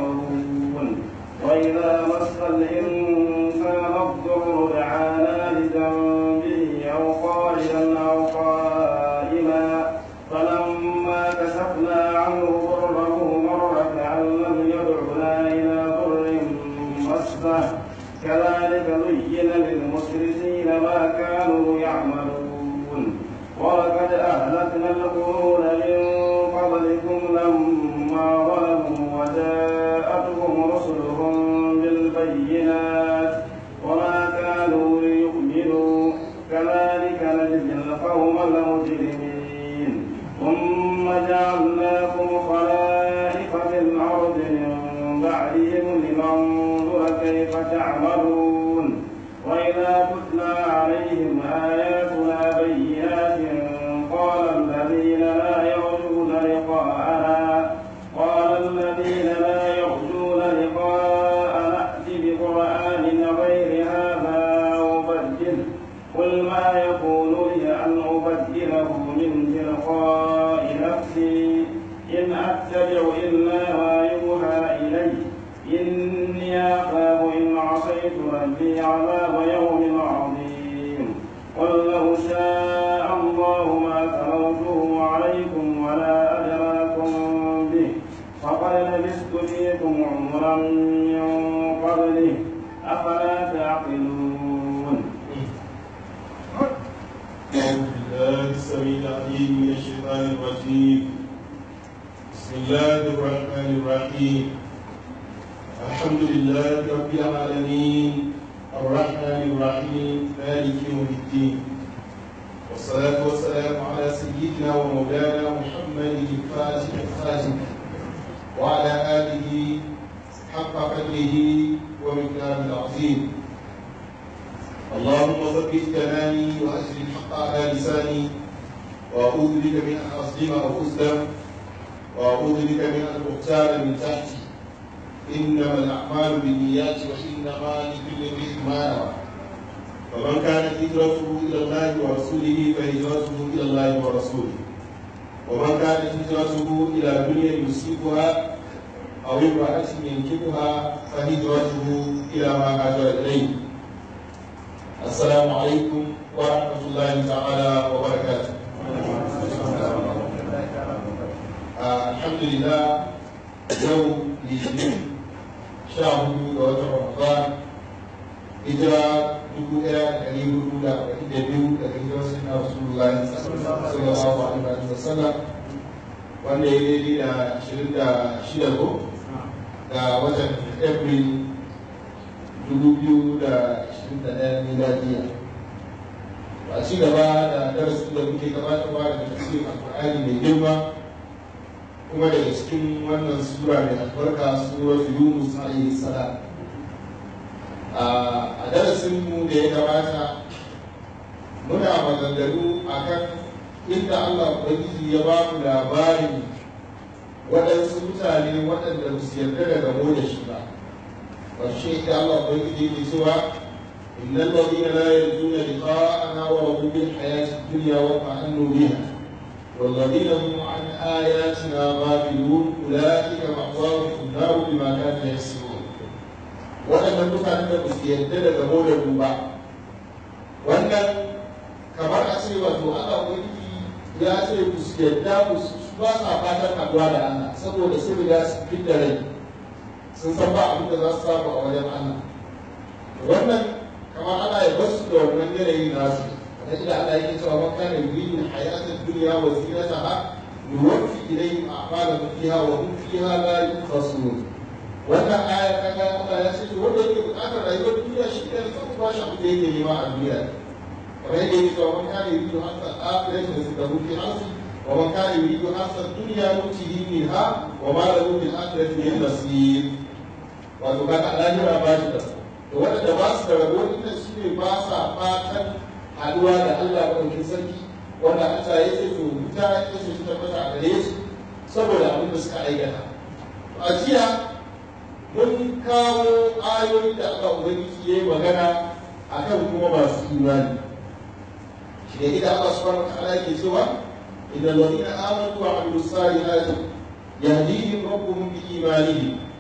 يعملون وإذا مس الإنسان الضر دعانا لذنبه أو قائلا أو قائما فلما كشفنا عنه ضره مر كأن لم يدعنا إلى ضر مسه كذلك زين للمسرفين ما كانوا يعملون ولقد أهلكنا القرون من قبلكم لما ظلموا وجاءتهم رسلهم بالبينات وما كانوا ليؤمنوا كذلك نجزي القوم المجرمين ثم جعلناكم خلائف في الأرض من بعدهم لننظر كيف تعملون وإذا تتلى عليهم آياتنا بينات قال الذين لا يرجون لقاءنا قال الذين لا يرجون لقاءنا ائت بقرآن غير هذا أو بدله قل ما يكون لي أن أبدله من تلقاء نفسي إن أتبع إلا ما يوحى إلي إني أخاف إن عصيت ربي عذاب يوم عظيم قل لو شاء الله ما تلوته عليكم ولا أدراكم به فقد لبثت فيكم عمرا من قبله أفلا تعقلون أعوذ بالله السميع العليم من الشيطان الرجيم بسم الله الرحمن الرحيم الحمد لله رب العالمين الرحمن الرحيم مالك يوم الدين والصلاة والسلام على سيدنا ومولانا محمد الفاتح الخاتم وعلى آله حق قدره ومقداره العظيم اللهم ثبت كلامي واجر الحق على لساني واعوذ بك من ان اظلم او اظلم واعوذ بك من ان اغتال من تحتي انما الاعمال بالنيات وانما لكل امرئ ما نوى فمن كانت هجرته الى الله ورسوله فهجرته الى الله ورسوله ومن كانت هجرته الى دنيا يصيبها او امراه ينكبها فهجرته الى ما هاجر اليه السلام عليكم ورحمة الله تعالى وبركاته آه الحمد لله يوم الاثنين شهر وتر رمضان هجرة dubu ɗaya da ɗari hudu da arba'in da biyu daga hijirar sinna rasulullahi sallallahu alaihi wa sallam wanda ya daidai da ashirin da shida ko ga watan april 2021 miladiya a ci gaba da darasin da muke gabatarwa daga tafsirin alkur'ani mai girma kuma daga cikin wannan sura mai albarka surar yunus alaihi salam a darasin mu da ya gabata muna maganganu akan inda allah ubangiji ya ba mu labarin waɗansu mutane waɗanda ba su yarda da gamo da shi ba والشيء الله بيجي سوى إن الذين لا يرجون لقاءنا ورضوا بالحياة الدنيا واطمأنوا بها والذين هم عن آياتنا غافلون أولئك مأواهم النار بما كانوا يكسبون waɗannan mutanen da su yarda da gamo da duba wannan kamar a ce wato Allah ubangiji ya ce ku su yarda ku ba sa fatan haɗuwa da Allah saboda sun riga su fidda rai sun san ba abin da za su samu a wajen Allah wannan kamar ana ya basu da wannan yanayi nasu kamar ila Allah yake cewa man kana yuridu hayatad dunya wa zinataha nuwaffi ilayhim a'malahum fiha wa hum fiha la yunqasun wannan aya kaga Allah ya ce wanda yake bukatar rayuwar duniya shi ne zai ba shi abin da yake nema a duniya kamar yadda yake cewa man kana yuridu hasal akhirati rizqahu fi harsi wa man kana yuridu hasal dunya nutihi minha wa ma lahu fil akhirati min nasib wato kaga lahira ba shi da to waɗanda ba su da rabo inda su ne ba sa fatan haɗuwa da Allah ɗaukin sarki wanda Allah ya ce to wuta ya ce su tabbata a gare su saboda abin da suka aikata a jiya mun kawo ayoyi da Allah Ubangiji ya yi magana akan kuma masu imani shi da ita Allah subhanahu wa ta'ala yake cewa idan ladina amanu wa amilus salihati yahdihim rabbuhum bi imanihim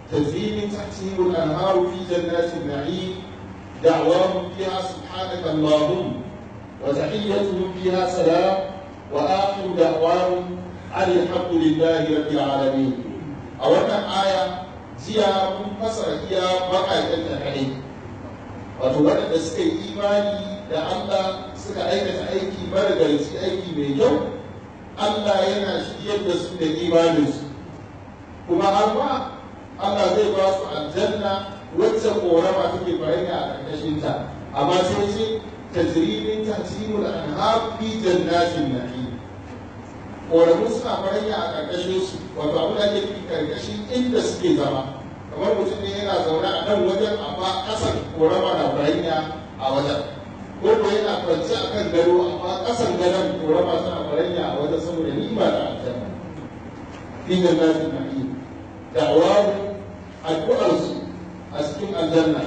تجري من تحتهم الأنهار في جنات النعيم دعواهم فيها سبحانك اللهم وتحيتهم فيها سلام وآخر دعواهم أن الحمد لله رب العالمين أولا آية jiya mun fasara iya baƙaƙen da kaɗai wato waɗanda suka yi imani da Allah suka aikata aiki marigarci aiki mai kyau Allah yana shiryar da su da imaninsu kuma har ma Allah zai ba su aljanna wacce korama take faranya a ƙarƙashinta amma sai ce tajribin tahtimul anhar fi jannatin na'im koramu suna faranya a ƙarƙashin su wato abu da ake fi ƙarƙashin inda suke zama kamar mutum ne yana zaune a nan wajen amma ƙasan korama na faranya a wajen ko ko yana kwance a kan gado amma ƙasan gadon korama suna faranya a wajen saboda nima da aljanna fi jannatin na'im da'awahu addu'arsu a cikin aljanna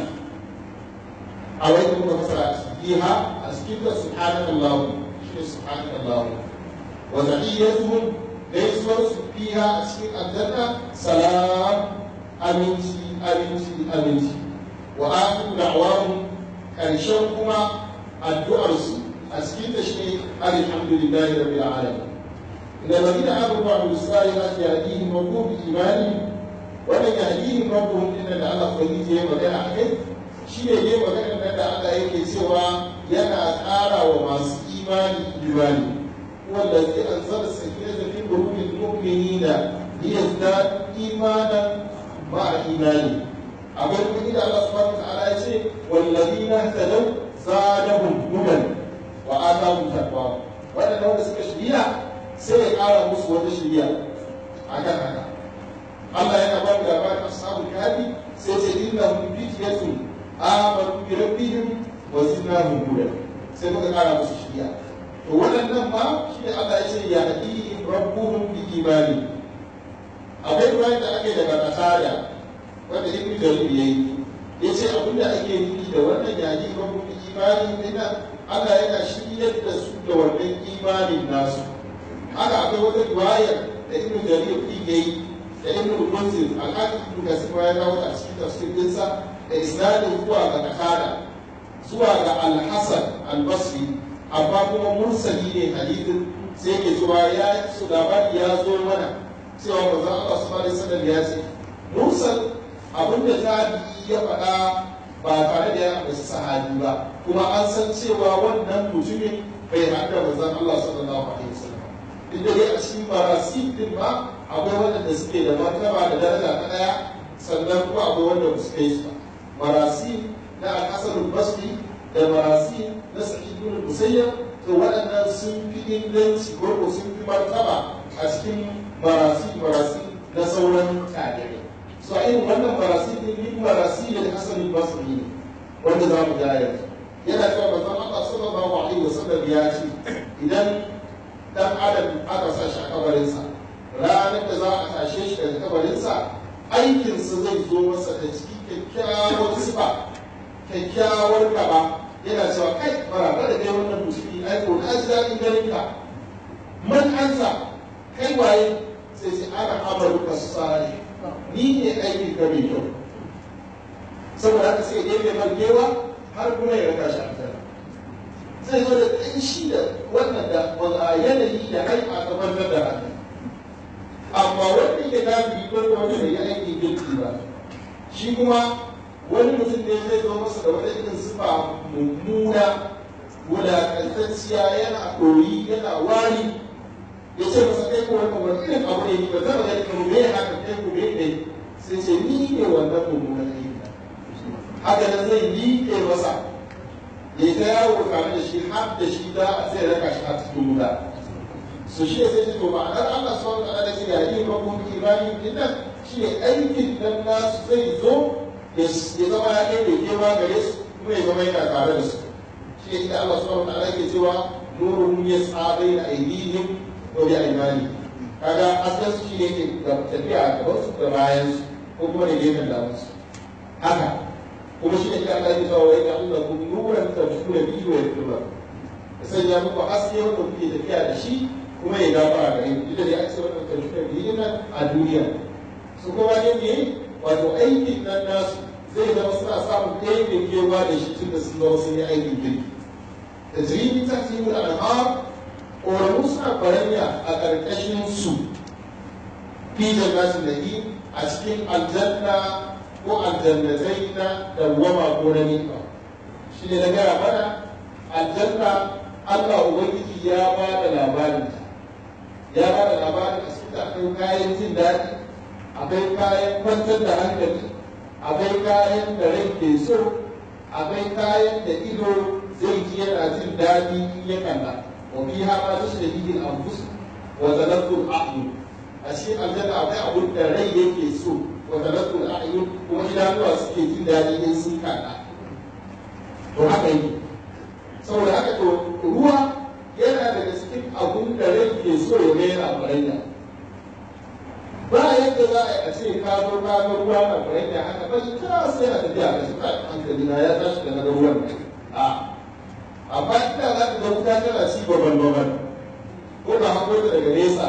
a wani kuma fasara fiha a cikin da subhanallahu shi ne subhanallahu wa tahiyyatuhum gaisuwarsu fiha a cikin aljanna salam aminci aminci aminci wa akhiru da'wahum karshen kuma addu'arsu a cikin da shi ne alhamdulillahi rabbil alamin إذا الذين آمنوا وعملوا الصالحات يهديهم ربهم بإيمانهم wannan yahdihim rabbuhum inna da Allah ubangiji ya magana a kai shi ne ne magana nan da Allah yake cewa yana ƙara wa masu imani imani wanda zai anzala sakinata fi qulubil mu'minina liyazdadu imanan ma'a imani akwai kuma inda Allah subhanahu wa ta'ala ya ce wallazina tadaw zadahum hudan wa atahum taqwa wannan wanda suka shiriya sai ya ƙara musu wata shiriya akan haka Allah yana ba da labarin ashabul kahfi sai ce innahum fityatun amanu bi rabbihim wa zidnahum huda sai muka kara musu shiriya to waɗannan ma shi ne Allah ya ce ya hadihim rabbuhum bi imani akwai ruwan da ake daga kasada wanda ibnu jarir yayi yace abinda ake nufi da wannan ya hadihim rabbuhum bi imani dinna Allah yana shiryar da su da wannan imanin nasu haka akwai wata riwaya da ibnu jarir yayi da ibn al-munzir al-hakim ibn kasir ya kawo a cikin tafsir dinsa da isnadin zuwa ga qatada zuwa ga al-hasan al-basri amma kuma mursali ne hadithin sai ke cewa ya su labari ya zo mana cewa manzon Allah subhanahu alaihi wasallam ya ce mursal abinda tabi'i ya faɗa ba tare da ya ambaci sahabi ba kuma an san cewa wannan mutumin bai haɗa manzon Allah sallallahu alaihi wasallam duk da dai a cikin marasi din ma akwai waɗanda suke da martaba da daraja ta ɗaya sannan kuma akwai wanda ba su kai su ba marasi na al'asar basri da marasi na sa'id ibn musayyab to waɗannan sun fi inganci ko ko sun fi martaba a cikin marasi marasi na sauran tabi'ai so a irin wannan marasi din min marasi da hasan basri ne wanda za mu ga yanzu yana cewa manzon Allah sallallahu alaihi wasallam ya ce idan dan adam aka sa shi a kabarinsa ranar da za a tashe shi daga kabarinsa aikinsa zai zo masa da ciki kyakkyawar sifa kyakkyawar gaba yana cewa kai bara da kai wannan musulmi ai ko na ji daɗin ganin ka man ansa kai waye sai ce ana amaru ka sare ni ne aikin ka mai kyau saboda haka sai ya ɗebe kewa har kuma ya raka shi aljanna zai zo da ƙanshi da wannan da yanayi da haifa ta bantar da hannu amma wanda ke kafiri ko wanda bai yi aikin girki ba shi kuma wani mutum ne zai zo masa da wata irin sifa mummuna wulaƙantacciya yana ɗoyi yana wari ya ce masa kai ko wannan wani irin abu ne ba zama gani kuma me haka kai ko me ne sai ce ni ne wannan mummunan aiki haka nan zai liƙe masa ya ta yawo tare da shi har da shi za a zai raka shi a cikin wuta su shi sai ce to ma'anar Allah subhanahu wa ta'ala ce ya yi rabbukum imani dinnan shi ne aikin nan nasu zai zo ya zama ya kai ke ma gare su kuma ya zama yana tare da su shi ne inda Allah subhanahu wa ta'ala ke cewa nurun yas'a baina aydihim wa bi aymani kaga asalin su shine ke tafiya a gaban su da bayan su ko kuma da gefen daman su haka kuma shi ne Allah ya cewa wai Allah kun nuran tafsira bihi wa yaktuba ya sanya muku haske wanda kuke tafiya da shi kuma ya gafara gare ku da ya ce wannan tafsira bihi nan a duniya su kuma ne ne wato aikin nan nasu zai zama suna samun ɗaya kewa da shi tun da sun zama sun yi aikin kirki da jirgin ta fi yi al'amar ƙoramu suna faranya a ƙarƙashin su fi jannatin da a cikin aljanna ko aljannatai na dawwama ko na ni'ima shi ne na gaya mana aljanna Allah Ubangiji ya ba da labarin ya ba da labarin a cikin akwai kayan jin daɗi akwai kayan kwantar da hankali akwai kayan da rai ke so akwai kayan da ido zai ji yana jin daɗi in ya kalla wa fi ha ma tashrihi al-anfus wa talattu al-a'yun a cikin aljanna akwai abun da rai yake so wa talattu al-a'yun kuma idanuwa suke jin daɗi in sun kalla to haka yake saboda haka to ruwa yana daga cikin abun da rai ke so ya ga yana faranya ba yadda za a ce ka zo ka ga ruwa na faranya haka ba shi ta sai a tafiya ka shi ka hankali na ya tashi daga ga ruwan a amma ina za ka ga wuta tana ci baban baban ko ka hango ta daga nesa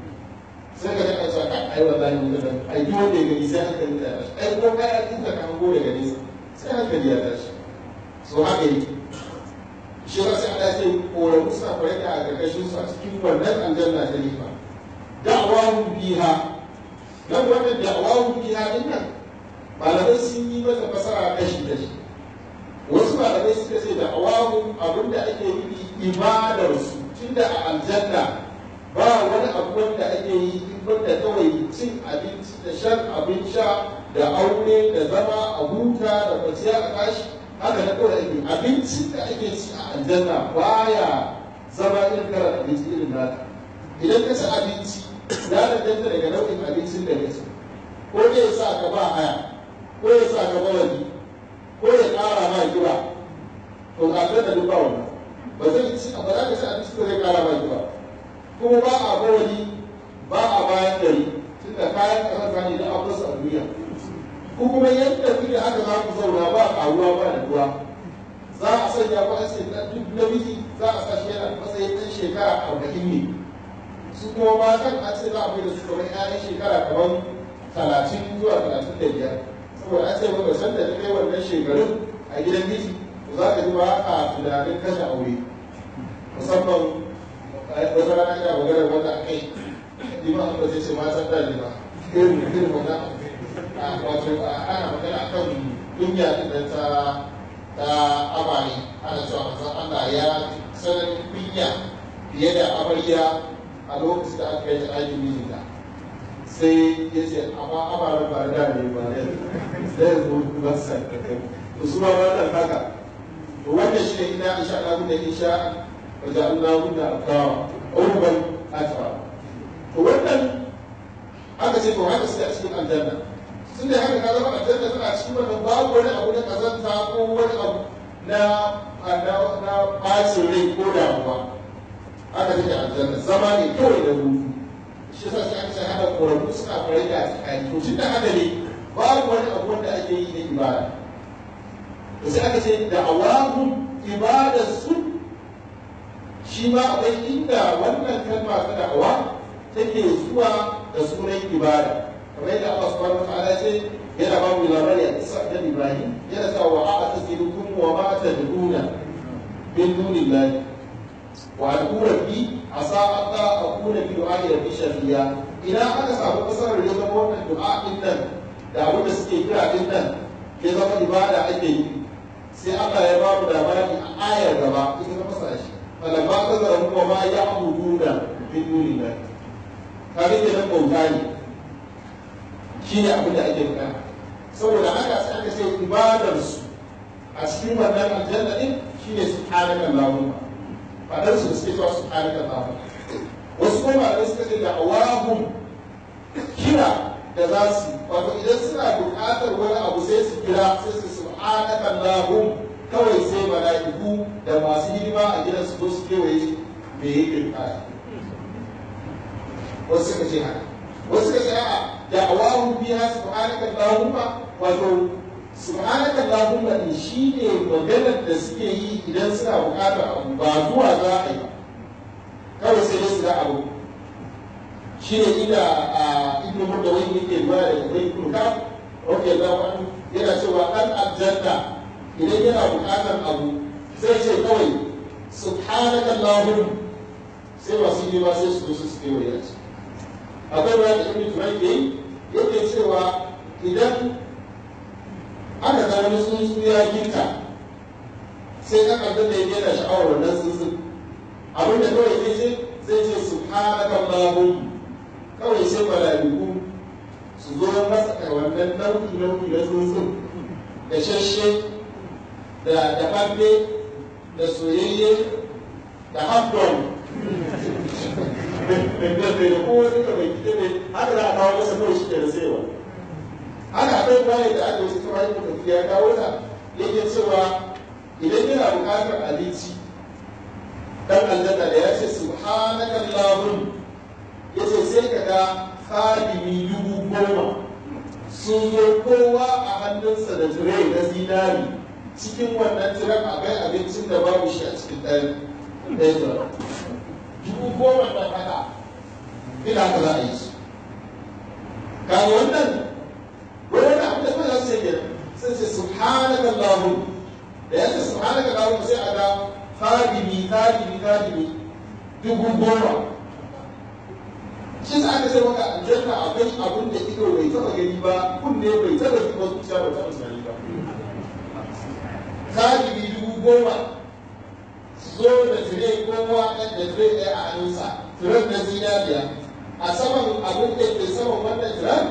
sai ka ga cewa kai ai wallahi mun ga ai duk wanda ya gani sai hankali ta tashi ai ko kai an ka hango daga nesa sai hankali ya tashi so haka yake shi ba sai Allah ce koramu suna farka a ƙarƙashin su a cikin wannan aljanna ta nifa da'awahu biha dan wannan da'awahu biha din nan malamai sun yi mata fasara kashi kashi wasu malamai suka ce da'awahu abinda ake yi ibadar su tunda a aljanna ba wani abu wanda ake yi in banda kawai cin abinci da shan abin sha da aure da zama a huta da kwanciya a tashi haka na kawai ake abincin da ake ci a aljanna baya zama irin karar abinci irin naka idan ka ci abinci ya danganta daga nau'in abincin da ka ci ko ne ya sa ka ba haya ko ya sa ka bawani ko ya ƙara ma kiba to ga da duk ba wannan ba zai ci ba za ka ci abinci da zai ƙara ma kiba kuma ba a bawani ba a bayan gari tunda kayan ƙasar ne da abuwa a duniya ko kuma yadda kuke haka za ku zauna ba karuwa ba da ruwa za a sanya ku a ce duk namiji za a sa shi yana matsayin ɗan shekara arba'in ne su kuma matan a ce za a bai da su kamar ƴaƴan shekara kamar talatin zuwa talatin da biyar saboda an ce maka san da ta kai wannan shekarun a gidan miji to za ka ji ba a tunanin kashe aure musamman wata rana ina maganar wata a kai ni ma an ba zai ce matan da ne ba irin irin wannan wato ana magana akan kunya din ta ta amare ana cewa manzon Allah ya sanar kunya fiye da amarya a lokacin da aka yi aikin mijinta sai ya ce amma amaren ba da ne ba ne sai ya zo ba sa to su ma wannan haka to wannan shi ne ina insha Allah mun da insha wa ja'alna hunna aqama urban atwa to wannan aka ce to haka suke a cikin aljanna sun da haka ka zama aljanna suna cikin wannan babu wani abu na kazanta ko wani abu na na bacin rai ko damuwa aka take aljanna zama ne kawai da hutu shi yasa sai aka ce haka korafu suna farai da tsakani to tun da haka ne babu wani abu wanda ake yi na ibada to sai aka ce da awahun ibadar su shi ma akwai inda wannan kalma ta da'awa take zuwa da sunan ibada kamar yadda Allah subhanahu wa ta'ala ce yana ba mu labari a kisa da Ibrahim yana cewa wa a tasirukum wa ma tad'una min dunillahi wa ad'u rabbi asa alla akuna bi du'a'i rabbi shafiya idan aka samu kasarar ya zama wannan du'a din nan da abin da suke kira din nan ya zama ibada ake yi sai Allah ya ba mu labari a ayar gaba ita ta fasa shi falamma tazara wa ma ya'buduna min dunillahi kare kenan bauta ne shi ne abin da ake bukata saboda haka sai aka ce ibadar su a cikin wannan aljanna din shine subhanaka allahumma fadar su da suke cewa subhanaka allahumma wasu kuma malamai suka ce da awahum kira da za su wato idan suna buƙatar wani abu sai su kira sai su subhanaka allahum kawai sai mala'iku da masu hidima a gidan su zo su kewaye me yake bukata wasu suka ce haka wasu suka ce a'a da'awahu biha subhanaka allahumma wato subhanaka allahumma din shine maganar da suke yi idan suna bukatar abu ba zuwa za a yi kawai sai su ga abu shine inda a ibnu murdawai yake ba da ibnu ka ok da wani yana cewa ɗan aljanna idan yana buƙatar abu zai ce kawai subhanaka allahum sai masu yi ba sai su zo su kewaye a ciki akwai ruwa da ibn turai ke yake cewa idan aka ga wani tsuntsu ya ginta sai ɗan aljanna ya yana sha'awar wannan tsuntsun abin da kawai zai ce zai ce subhanaka allahum kawai sai mala'iku su zo masa da wannan nau'i nau'i na tsuntsun da shashe da dafaffe da soyayye da hafdon da kowa duka mai gida ne haka za a kawo masa kawai shi ke da saiwa haka akwai bayan da aka wasu kamar yadda ya kawo ta yake cewa idan yana buƙatar abinci dan aljanna da ya ce subhanaka allahum yace sai ka ga khadimi dubu goma sun zo kowa a hannunsa da tire na zinari cikin wannan tiran akwai abincin da babu shi a cikin ɗaya ɗaya tiran dubu goma da haka ina ka za a yi su kaga wannan wani abu da kuma za su yi sai ce subhanaka allahum da ya ce subhanaka allahum sai a ga khadimi khadimi khadimi dubu goma shi sa aka ce maka aljanna akwai abin da ido bai taba gani ba kunne bai taba ji ba zuciya bai taba tunani ba khadimi dubu goma zo da tire kowa ɗan da tire ɗaya a hannunsa tiren na zinariya a saman abin da ke saman wannan tiren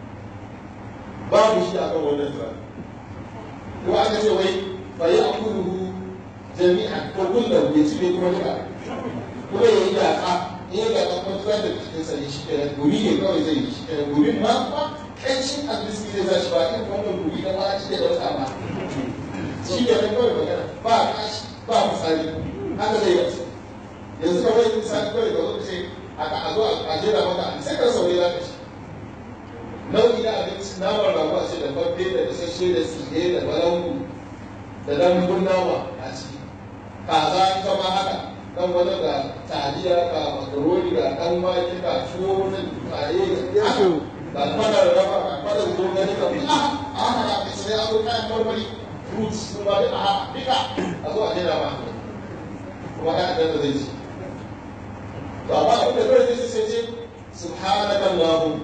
babu shi a kan wannan tiren kuma aka ce wai fa yi akuluhu jami'an ko kullum ya ci ne kuma duka kuma ya yi yaƙa in ya gaɗa kuma tuwa da cikinsa ne shi kenan gumi ne kawai zai yi shi kenan gumin ma kuma ƙanshin albiski zai za shi ba irin wannan gumi na ba a ci da ɗauka ba shi kenan kawai magana ba kashi ba misali haka zai yi yanzu ka bai misali kawai da wani ce a zo a jera maka sai ka saurayi za ka ci nau'i na abinci naman rago a ce da babbe da isasshe da tsire da balangu da dambun nama a ciki kaza ita ma haka dan wani ga taliya ga makaroni ga dan wake ga tuwo na kare ga ga fadar raba ga fadar zogale ga kuma a haka ga sai an zo kayan marmari fruits sun ba da a duka a zo a jera ma kuma ya da zai ci to amma abin da kawai zai sai ce subhanaka allahum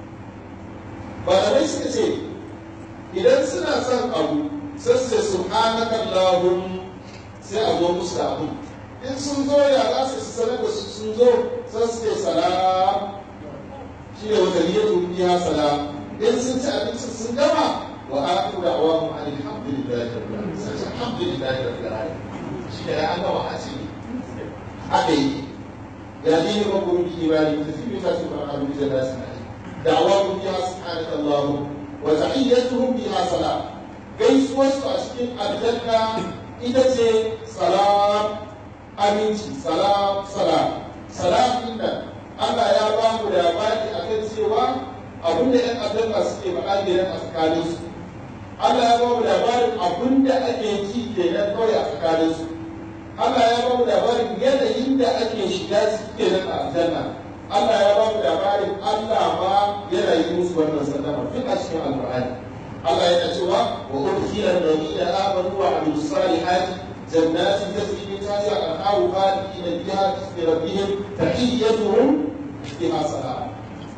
malamai suka ce idan suna son abu sai su ce subhanaka allahum sai a zo musu da abu in sun zo ya za su sanar da su sun zo sai su ce salam shi ne wata niyyar biya salam in sun ci abincin sun gama wa aku da awamu alhamdulillahi rabbil alamin sai alhamdulillahi rabbil alamin shi ne an gama a ce haka yi ya dini ba kuma bi imani ta fi bi ta fi ba abu da nasu na da'awahu biha subhanaka allahum wa tahiyyatuhum biha salam gaisuwar su a cikin aljanna ita ce salam aminci salam salam salam din nan Allah ya ba mu labari akan cewa abin da ‘yan aljanna suke faɗa kenan a tsakaninsu Allah ya ba mu labarin abin da ake ji kenan kawai a tsakaninsu Allah ya ba mu labarin yanayin da ake shiga kenan a aljanna Allah ya ba mu labarin Allah ma yana yi musu wannan sallama duk a cikin alƙur'ani Allah yana cewa wa udkhila alladhina amanu wa amilus salihati jannatin tajri min tahtiha al-anharu khalidina fiha bi rabbihim tahiyyatuhum fiha salam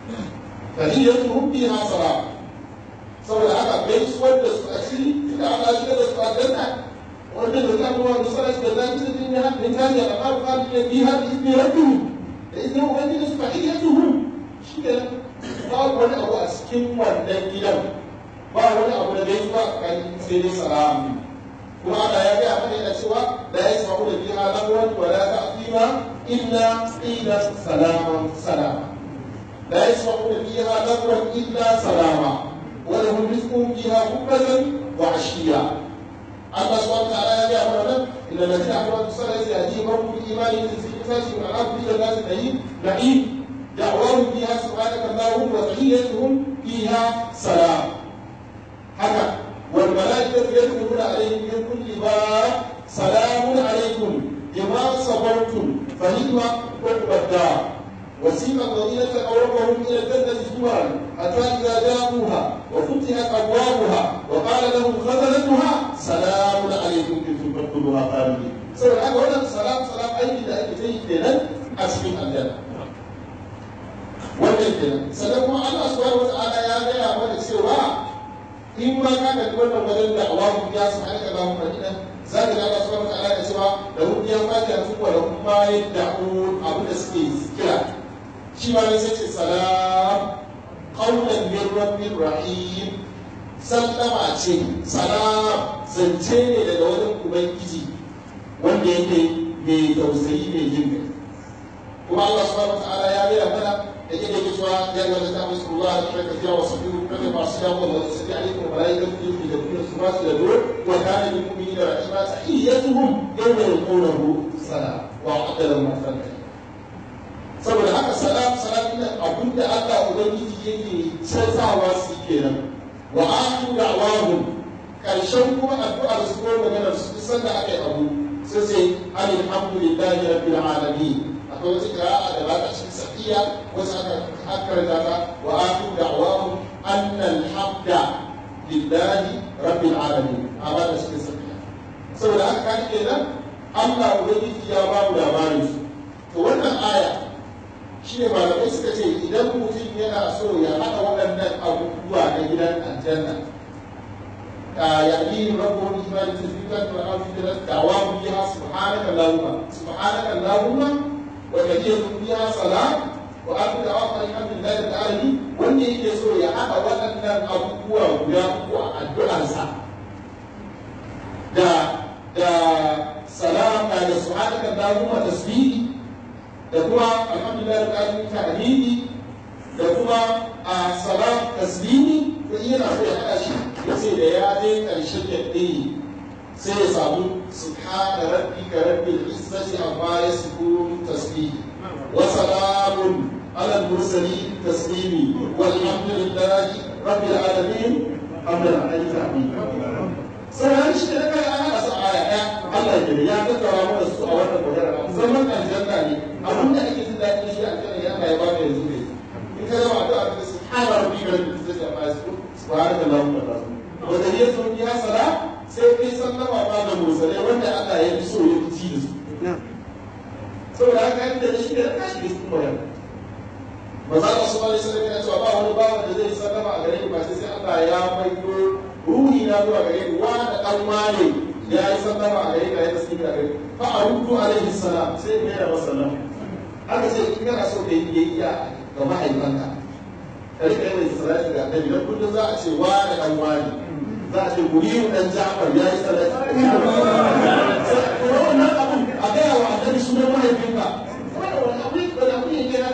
tahiyyatuhum fiha salam saboda haka gaisuwar da su a cikin da Allah shi da su a janna wanda da zan ruwa da salatu da zan ci din ya min tahtiha al-anharu khalidina fiha bi rabbihim da idan ubangiji su tahiyyatuhum shi da babu wani abu a cikin wannan gidan ba wani abu da dai ba kai sai dai salamu kuma Allah ya gaya mana yana cewa la yasma'u da fiha lagwan wa la ta'thima illa qila salaman salama la yasma'u da fiha lagwan illa salama wa lahum rizqun fiha bukratan wa ashiya Allah subhanahu wa ta'ala ya gaya mana nan inna alladhina amanu salati yahdihim rabbuhum bil imani fi kitabihim wa al-ardi jannatin na'im na'im دعواهم فيها سبحانك اللهم وتحيتهم فيها سلام هكذا والملائكة يدخلون عليهم من كل باب سلام عليكم بما صبرتم فنعم عقبى الدار وسيق الذين اتقوا ربهم الى الجنه زمرا حتى اذا جاءوها وفتحت ابوابها وقال لهم خزنتها سلام عليكم كنتم تدخلوها خالدين. سورة هذا هنا سلام سلام اي da ake ta yi kenan a cikin aljanna. Wannan kenan. Sannan kuma Allah subhanahu wa ta'ala ya gaya mana cewa in ma ka ga wannan wajen da awamu ya su halaka lahu madina za ka ga Allah subhanahu wa ta'ala ya cewa da rubiya fatiha su wa da kuma yad'un abu da suke kira shi ma sai ce salam qawlan min rabbir rahim sallama ce salam zance ne daga wajen ubangiji wanda yake mai tausayi mai jin kai kuma Allah subhanahu wa ta'ala ya gaya mana da yake yake cewa ya ga da tabbas Allah da kai kafiya wa sabiru kada ba su dawo da sai alaikum malaikatu yufi da kuma su ba su da dur wa kana lil mu'minina rahima tahiyyatuhum yawma yalqawnahu salam wa aqala ma saboda haka salam salam ina abinda Allah ubangiji yake canzawa su kenan wa akhiru da'wahum karshen kuma addu'ar su ko maganar su sanda aka yi abu sai sai alhamdulillahi rabbil alamin akwai wata kira'a da ba ta cikin safiya wasu aka akarta ta wa akhiru da'wahum anna alhamda lillahi rabbil alamin a ba ta cikin safiya saboda haka kan kenan Allah ubangiji ya ba mu labarin su to wannan aya shi ne malamai suka ce idan mutum yana so ya haɗa waɗannan abubuwa na gidan aljanna يعني ربهم إيمان تثبيتا وأنفذت دعواهم فيها سبحانك اللهم سبحانك اللهم وكثير فيها صلاة وأكل دعواهم الحمد لله العالمين wanda yake so ya haɗa waɗannan abubuwa guda uku a addu'arsa da da salam da subhanaka allahumma tasbihi da kuma alhamdulillah da alamin tahmidi da kuma a salam taslimi to yana so ya haɗa shi yace da ya je ƙarshen yadda sai ya samu subhana rabbika rabbil izzati amma yasifun tasbihi wa salamun على المرسلين تسليمي والحمد لله رب العالمين حمدا على تعبيد sannan shi da kai ana asa aya ɗaya Allah ya ya tattara mana su a wannan magana zaman aljanna ne abin da ake jin daɗi shi aljanna ya Allah ya baka yanzu ne in ka zama addu'a ka subhana rabbika rabbil izzati amma yasifun subhanaka allahumma wa bihamdika wa tahiyyatu ya sala sai kai sallama ma da mursalai wanda Allah ya fi so ya fi ci da su saboda haka yadda shi da kashi da su magana maza Allah su bari sallallahu alaihi cewa ba wani bawan da zai sallama a gare ni ba sai Allah ya maido ruhi na zuwa gare ni wa da dan wane ya yi sallama a gare ni ya tasbih a gare ni fa aruddu alaihi salam sai ya yi sallam haka sai in kana so ka yi biyayya ga mahaifanka ka rika yin salati ga annabi dan kullum za a ce wa da dan wane za a ce guriyu dan Ja'far ya yi salati kuma wannan abun a gaya wa annabi sunan mahaifinka wannan wani abu wani abu ne ke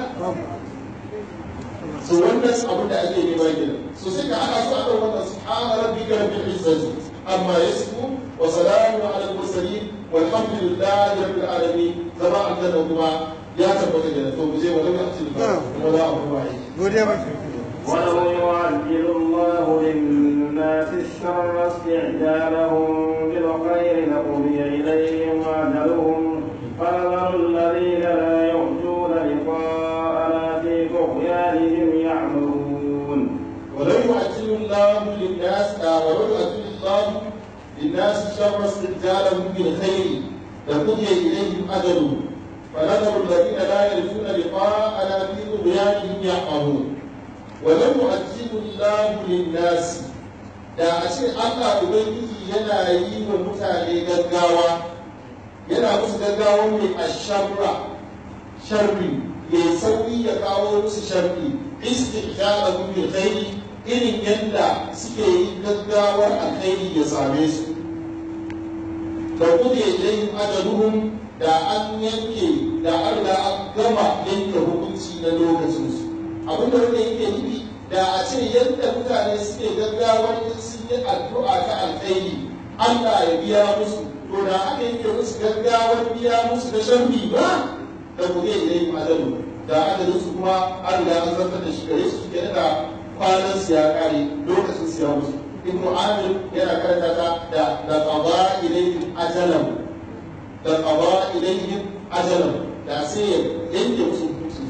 so wannan abin da ake nema kenan so sai ka ana so a kan wannan subhana rabbika rabbil izzati amma yasifu wa salamun ala al mursalin walhamdulillahi rabbil alamin zama aljanna kuma ya tabbata da to mu je wa lam ya'til wa la abu wa'i godiya ba ولو يعجل الله للناس الشر استعجالهم بالخير لقضي إليهم أجلهم فنذر الذين لا يرجون لقاءنا في طغيانهم يعمهون ولو يعجل الله للناس ولو يعجل الله للناس شر استعجالهم بالخير لقضي اليهم اجلهم فنذر الذين لا يرجون لقاءنا في طغيانهم يعمهون ولو يعجل الله للناس da a ce Allah Ubangiji yana yi wa mutane gaggawa yana musu gaggawa mai ashabra sharri ya sauki ya kawo musu sharri istijabahum bil khairi irin yadda suke yi gaggawar alkhairi ya same su da kuke ilayhim ajaluhum da an yanke da Allah an gama yanke hukunci na lokacin su abin da wanda yake nufi da a ce yadda mutane suke gaggawar in sun yi addu'a ta alkhairi Allah ya biya musu to da aka yanke musu gaggawar biya musu da sharri ba da kuke ilayhim ajaluhum da adadin su kuma an riga an zartar da shi gare su suke da kwanan su ya kare lokacin su ya musu ibnu amir yana karanta ta da da qada ilayhim ajalan da qada ilayhim ajalan da sai ya yanke musu hukuncin su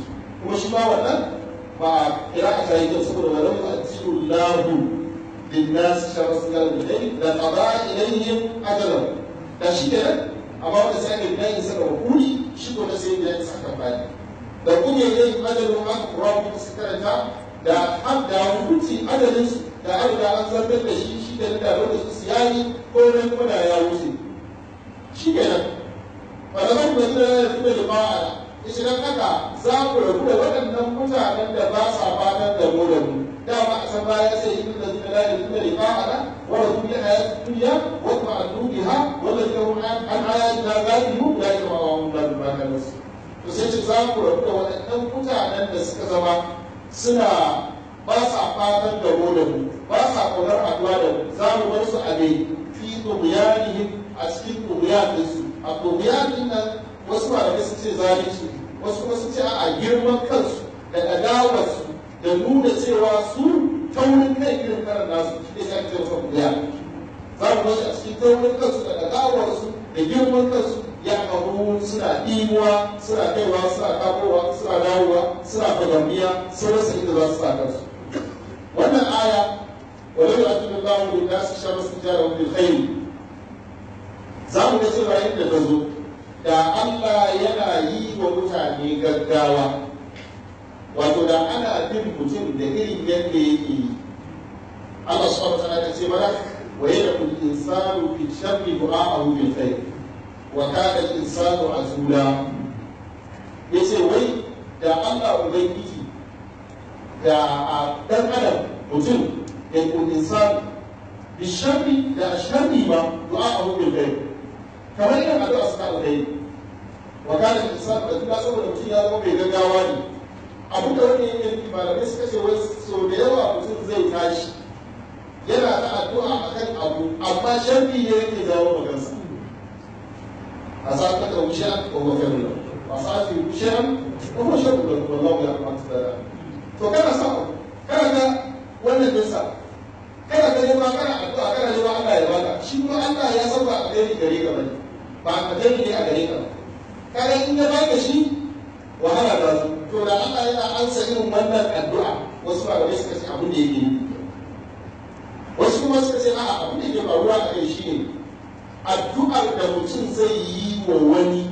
kuma shi ma wannan ba kira a ta yi kyau saboda walau yu'ajjilu lahu للناس شر السنة بالليل لقضى إليهم أجلهم da shi kenan amma wanda sai aka gina isa da hukumi shi ko da sai ya isa kan bani da kuma yayin ajalin aka kura kuma su karanta da an da hukunci ajalin su da an da an zartar da shi shi da da lokacin su yayi ko ran kuma da ya wuce shi kenan wanda zan da zai da kuma da ba'a yace dan haka za ku rabu da waɗannan mutanen da ba sa fatan da mu da mu dama a san baya sai yin da zai da da liqa'ana wa rasul bi hayat dunya wa ta'allu biha wa ladina hum an ayatina ghafilun la yama'un la bimana to sai ce za ku rabu da waɗannan mutanen da suka zama suna ba sa fatan da mu da mu ba sa kaunar haɗuwa da mu za mu bar su a gai fi tughyanihim a cikin tughyanin su a tughyanin nan wasu malamai sun ce zalunci wasu kuma sun ce a girman kansu da adawarsu da nuna cewa su taurin kai irin karan nasu shi ne sai ce masa kuya za mu bashi a cikin taurin kansu da adawarsu da girman kansu ya karu suna ɗimuwa suna kaiwa suna kafowa suna dawowa suna fagamiya sun rasa inda za su sa kansu wannan aya ولو يؤتي الله للناس شر استجارهم بالخير za mu ga cewa yadda ta zo da Allah yana yi wa mutane gaggawa wato da ana bin mutum da irin yadda yake yi Allah subhanahu wa ta'ala ce mana wa yadda insanu fi sharri du'a'ahu bil khair wa kana al insanu azula yace wai da Allah ubangiji da a dan adam mutum da kun insanu bi sharri da sharri ba du'a'ahu bil khair kamar irin addu'a suka alkhairi wa kana al insanu azula saboda mutum ya zama mai gaggawa ne abu da wani yake nufi malamai suka ce wai so da yawa mutum zai tashi yana da addu'a akan abu amma sharri ne yake jawo magansa a sa ka da wuce ko ba kai mun ba sa fi wuce ko ba sharri da wallahi ya kamata da to kana sa kana ga wannan dinsa kana ga nema kana addu'a kana nema Allah ya baka shi kuma Allah ya sauka a gare gare ka bane ba a gare ne a gare ka kaga in ya baka shi wahala da su to da Allah yana ansa irin wannan addu'a wasu malamai suka ce abin da yake yi wasu kuma suka ce a'a abin da yake faruwa a kai shine addu'ar da mutum zai yi wa wani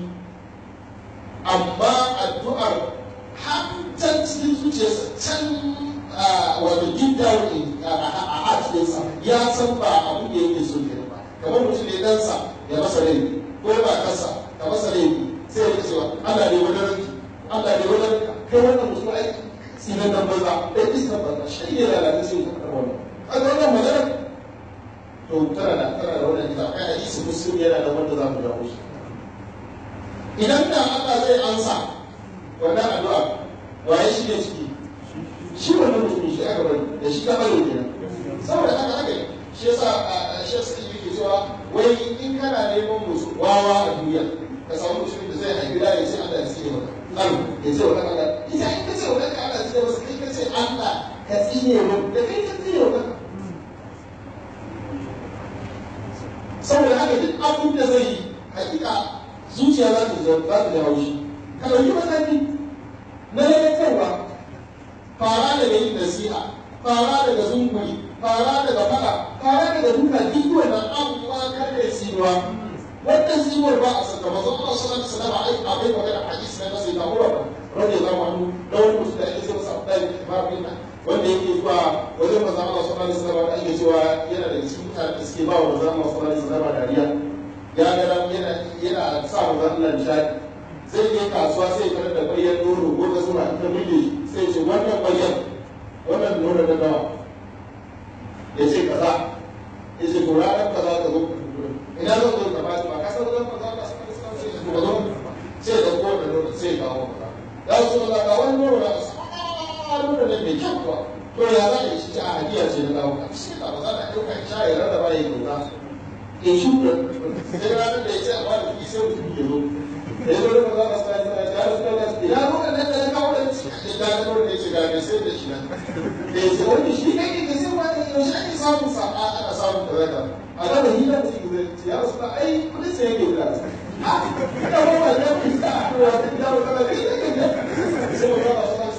amma addu'ar har can cikin zuciyarsa can wato deep down a heartlinsa ya san ba abin da yake so ke ba kamar mutum ne ɗansa ya masa laifi ko ba kansa ka masa laifi sai ya cewa Allah ne wani ranki Allah ne wani kai wannan mutum ai tsinan nan banza ɗan iskan banza shi ne lalata sai ka karɓar wannan kaga wannan magana to tana da tana da wannan ita kai hadisi muslim yana da wanda za mu jawo shi idan da Allah zai ansa wannan addu'a waye shi ne ciki shi wannan mutum shi aka bari da shi ka bari kenan saboda haka haka shi yasa shi yasa yake cewa wai in kana neman musu wawa a duniya ka samu mutumin da zai haifi da ya ce Allah ya tsine maka kan ya ce wa Allah ita in ka ce wa kanka Allah ya tsine masa kai ka ce Allah ka tsine wa da kai ka tsine wa kanka saboda haka duk abin da zai yi hakika zuciya za ta za ta jawo shi ka ɗauki mataki na lalatarwa fara daga yin nasiha fara daga zunguri fara daga fada fara daga duka duk wannan abubuwa kar da tsinuwa wannan tsinuwar ba a saka mazan Allah sallallahu alaihi wasallam ai abai magana hadisi na sai da Umar radiyallahu anhu da wani mutum da ake cewa Abdul Ibn Bin wanda yake zuwa wajen manzon Allah sallallahu alaihi wasallam da ake cewa yana da cikin mutanen da suke ba wa manzon Allah sallallahu alaihi wasallam dariya ya ga yana yana sa manzon Allah nishadi zai je kasuwa sai ya da bayan nono ko da suna ta mille sai ce wannan bayan wannan nono da dawa ya ce kaza ya ce ko ranar kaza ka zo ina zan zo ka ba ba ka san zan kaza ka san ka sai ka zo sai da ko da nono sai ka kawo kaza ya so da ka wani nono da ka nono ne mai kyau kuwa to ya za a yi shi a hadiya ce na dawo ka shi ka ba za ka ɗauka sha ya rarraba ya kyauta in shi sai ranar da ya ce a ba da kuɗi sai mutum ya zo da ya zo da maza masu kayan sana ya rasu da ina nuna nan da ya kawo da shi da ya kawo da ya ce ga mai sai da shi nan da ya ce wani shi kai ke sai wani yaushe ake samun sa'a ana samun da zaka a gaba hila mutum zai ce ya rasu da ai kudin sai yake wuta a ina ba wa da ya fi sa'a a kowa da ya wuta da kai da kai sai wani ba su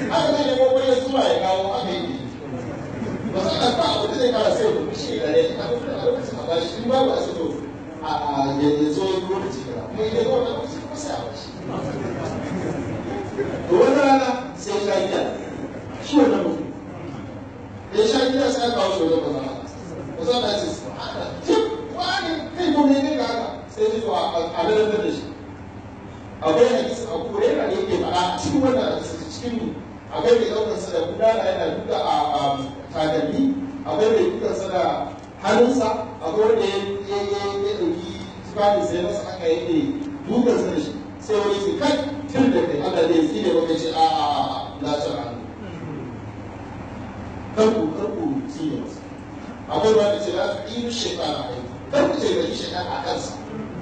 aka zai nemo wani zuwa ya kawo aka yi ba su ɗan ba abu da zai kara sai ya shi da ne a kuma a lokacin a bashi in babu a sito a ya zo lokaci kaza kuma idan zo wannan lokaci kuma sai a bashi to wata rana sai ya sha giya shi wannan mutum da ya sha giya sai aka kawo shi wajen maza ba za a ce su haka jim wani kai ko ne ne ga haka sai ya zo a lalatar da shi akwai hadisi a kure yana da yake faɗa cikin wannan hadisi cikin akwai mai ɗaukar sa da gudana yana duka a takalmi akwai mai dukan sa da hannunsa akwai wanda ya ɗauki tufafin sai masa aka yake dukan sa da shi sai wani ce kai tun da kai Allah ne ya ne maka ce a a a la ta hannu karku karku tsine masa akwai wanda ce la ta ilu shekara kai karku ce ga shekara a kansa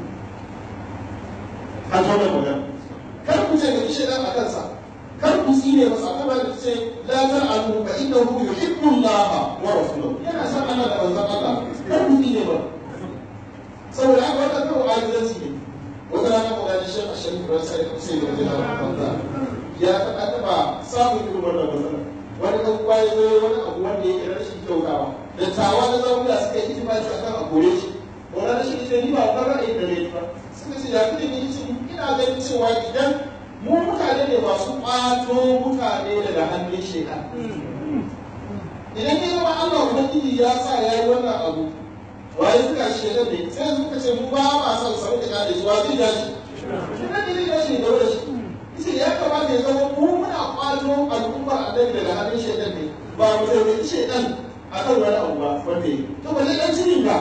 an zo mai magana kar ku ce ga shaidan a kansa kar ku tsine masa kuma da ce la tar'alu fa innahu yuhibbu Allah wa rasuluhu yana san Allah da manzon Allah kar ku tsine ba saboda haka wannan kawai ajizanci ne wata rana ko gani shi a shirin da sai ku sai da jira ya ta taba samun irin wannan matsala wani dan uwa ya zo wani abu wanda yake rashin kyautawa da tawa da zauna suka yi itimaci akan a kore shi wannan rashin ita ni ba wannan ra'ayin da ne ba suka ce ya kudi ne ce ina ganin cewa idan mu mutane ne masu ƙwato mutane daga hannun shekar idan ya zama Allah ubangiji ya sa ya yi wannan abu waye suka shekar ne sai suka ce mu ba ma son sa muka da shi wa zai da shi idan ne zai shi da shi yace ya kamata ya zama mu muna ƙwato al'ummar annabi daga hannun shekar ne ba mu zai shekar akan wani abu ba wanda yi to ba zai dan cikin ba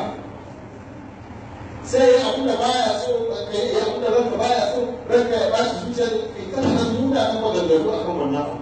sai ya abin da baya so ka yi abin da ranka baya so ranka ya bashi zuciyar kai kana nan nuna ta maganganu akan wannan abu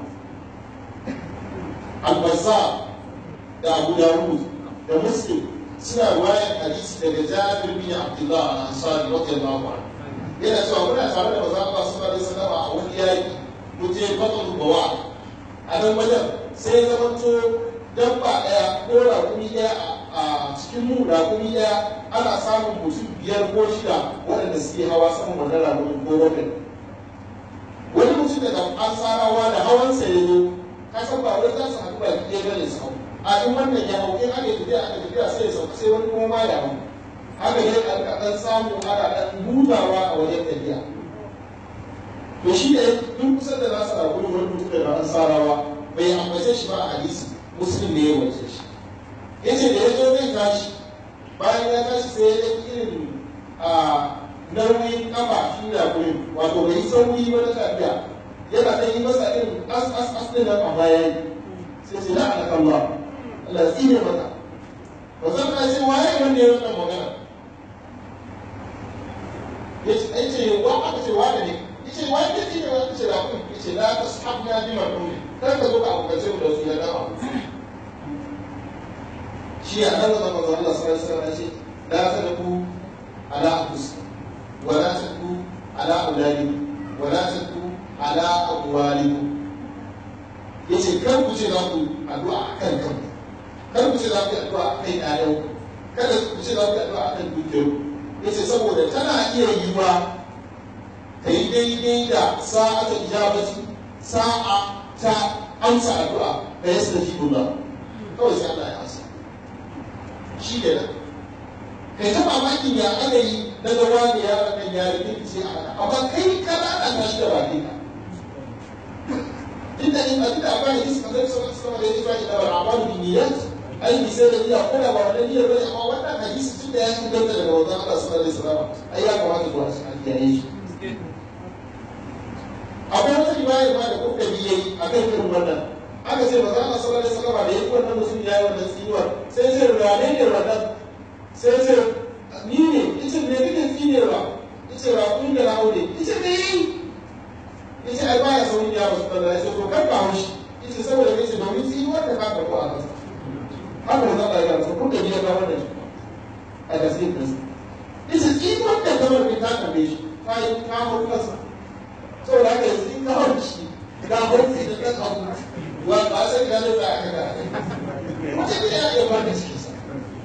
albasa da abu dawud da muslim suna ruwayar hadisi daga jabir bin abdullah al-ansari radiyallahu anhu yana cewa muna tare da manzo Allah sallallahu alaihi wasallam a wani yaki mu je batul bawa a nan wajen sai ya zamanto dabba daya ko raƙumi daya a cikin mu raƙumi daya ana samun mutum biyar ko shida waɗanda suke hawa saman wannan raƙumi ko wannan wani mutum daga ansarawa da hawansa ya zo ka san ba wai za su haɗu ba ɗaya bane su hau a in wannan ya hau in aka tafiya aka tafiya sai ya sauka sai wani kuma ma ya hau haka ne a rika ɗan samu ana ɗan hutawa a wajen tafiya to shi ne duk kusan da za su rabu wani mutum daga ansarawa bai ambace shi ba a hadisi muslim ne ya wace shi yace da ya zo zai tashi bayan ya tashi sai ya ɗauki irin a nauyin kafa shi da kurin wato bai sauri ba na tafiya yana ɗan yi masa irin as as as ɗin nan a baya sai sai la'a kan Allah Allah tsine maka ba zan ka ce waye wanda ya wannan magana yace ai ce wa aka ce wa ne yace wa ne tsine wa ce da kun yace la tashabna bi marhum kar ka zo ka abukace mu da su ya dama shi a nan da manzo Allah sallallahu alaihi wasallam ce la tadku ala anfusikum wa la tadku ala auladikum wa la tadku ala amwalikum yace kar ku ce za ku addu'a akan kanku kar ku ce za ku yi addu'a akan ƴaƴan kada ku ce za ku yi addu'a akan dukiyar yace saboda tana iya yiwa ta yi daidai da sa'atul ijabati sa'a ta amsa addu'a da yastajibu Allah kawai sai Allah ya amsa shi da nan kai ta mamakin ya aka yi na gaba da yaron nan ya rufe ce a haka amma kai kana ana shi da baki ka inda in abin da akwai hadisi kan zai sauran sama da ya zuwa shi da wani amalu bi niyyat ai bi sai da niyya ko da ba wannan niyyar bane amma wannan hadisi tun da ya fi danta daga wajen Allah sallallahu alaihi wasallam ai ya kamata zuwa shi a kiyaye shi akwai wata riwaya ma da kuka bi yayi akan irin wannan aka ce maza Allah sallallahu alaihi wasallam da yake wannan mutum ya yi wannan tsinuwar sai ce rane ne wannan sai ce ni ne yace me kake tsinewa yace ba kun da rawo ne yace me yi yace ai baya saurin ya rasu da yace to kar ka haushi yace saboda yace domin tsinuwar da ka karbo a kansa haka da Allah ya rasu kun da ya ga wannan a da sai kansa yace tsinuwar da kamar bai ta karbe shi ta yi ta hau kansa saboda haka yanzu in ka hau shi ka hau sai da kan abu wa ba sai ka zo da aka ga mutum ya iya ba da cikin sa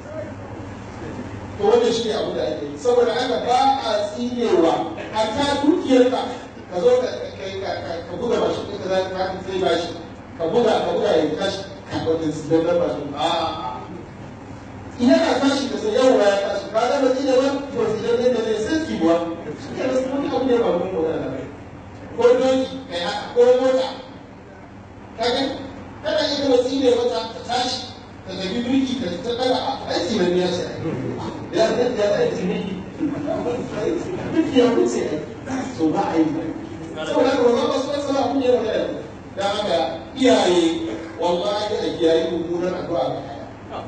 to wannan shi ne abu da ake yi saboda haka ba a tsinewa a ta dukiyar ka ka zo ka ka buga bashi ɗin ka za ka zai bashi ka buga ka buga ya tashi ka wata zidan na bashi a ina na tashi da sai yawa ya tashi ka ga baki da wani to zidan ne da ne sai kiwa shi ke da wani abu ne ba mun magana da ko doki kai haka ko mota kaga kana iya watsi ne wata ta tashi ta tafi duki ta ta daga a aiki mai ya ce ya ya ya aiki ne duk ya wuce so ba a yi saboda haka wannan wasu wasu ba kun yi magana da haka iyaye wallahi a kiyaye mummunan addu'a ga yaya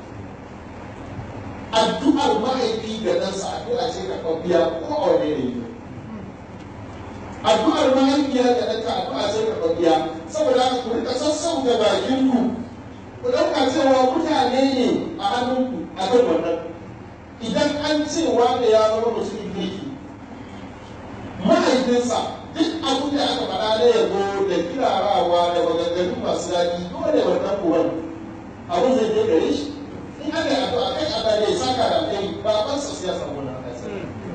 addu'ar mahaifi ga ɗansa addu'a ce ka kwafiya ko a wani ne addu'ar mahaifiya ga ɗanka addu'a ce ka kwafiya saboda haka ku rika sassauta bakinku ku ɗauka cewa mutane ne a hannunku a kan wannan idan an ce wanda ya zama mutumin kirki mahaifinsa duk abin da aka faɗa na yabo da kirarawa da maganganu masu daɗi dole wannan kuwan abin zai je gare shi in aka yi addu'a kai Allah ne ya saka da kai babansa sai ya samu wannan kansa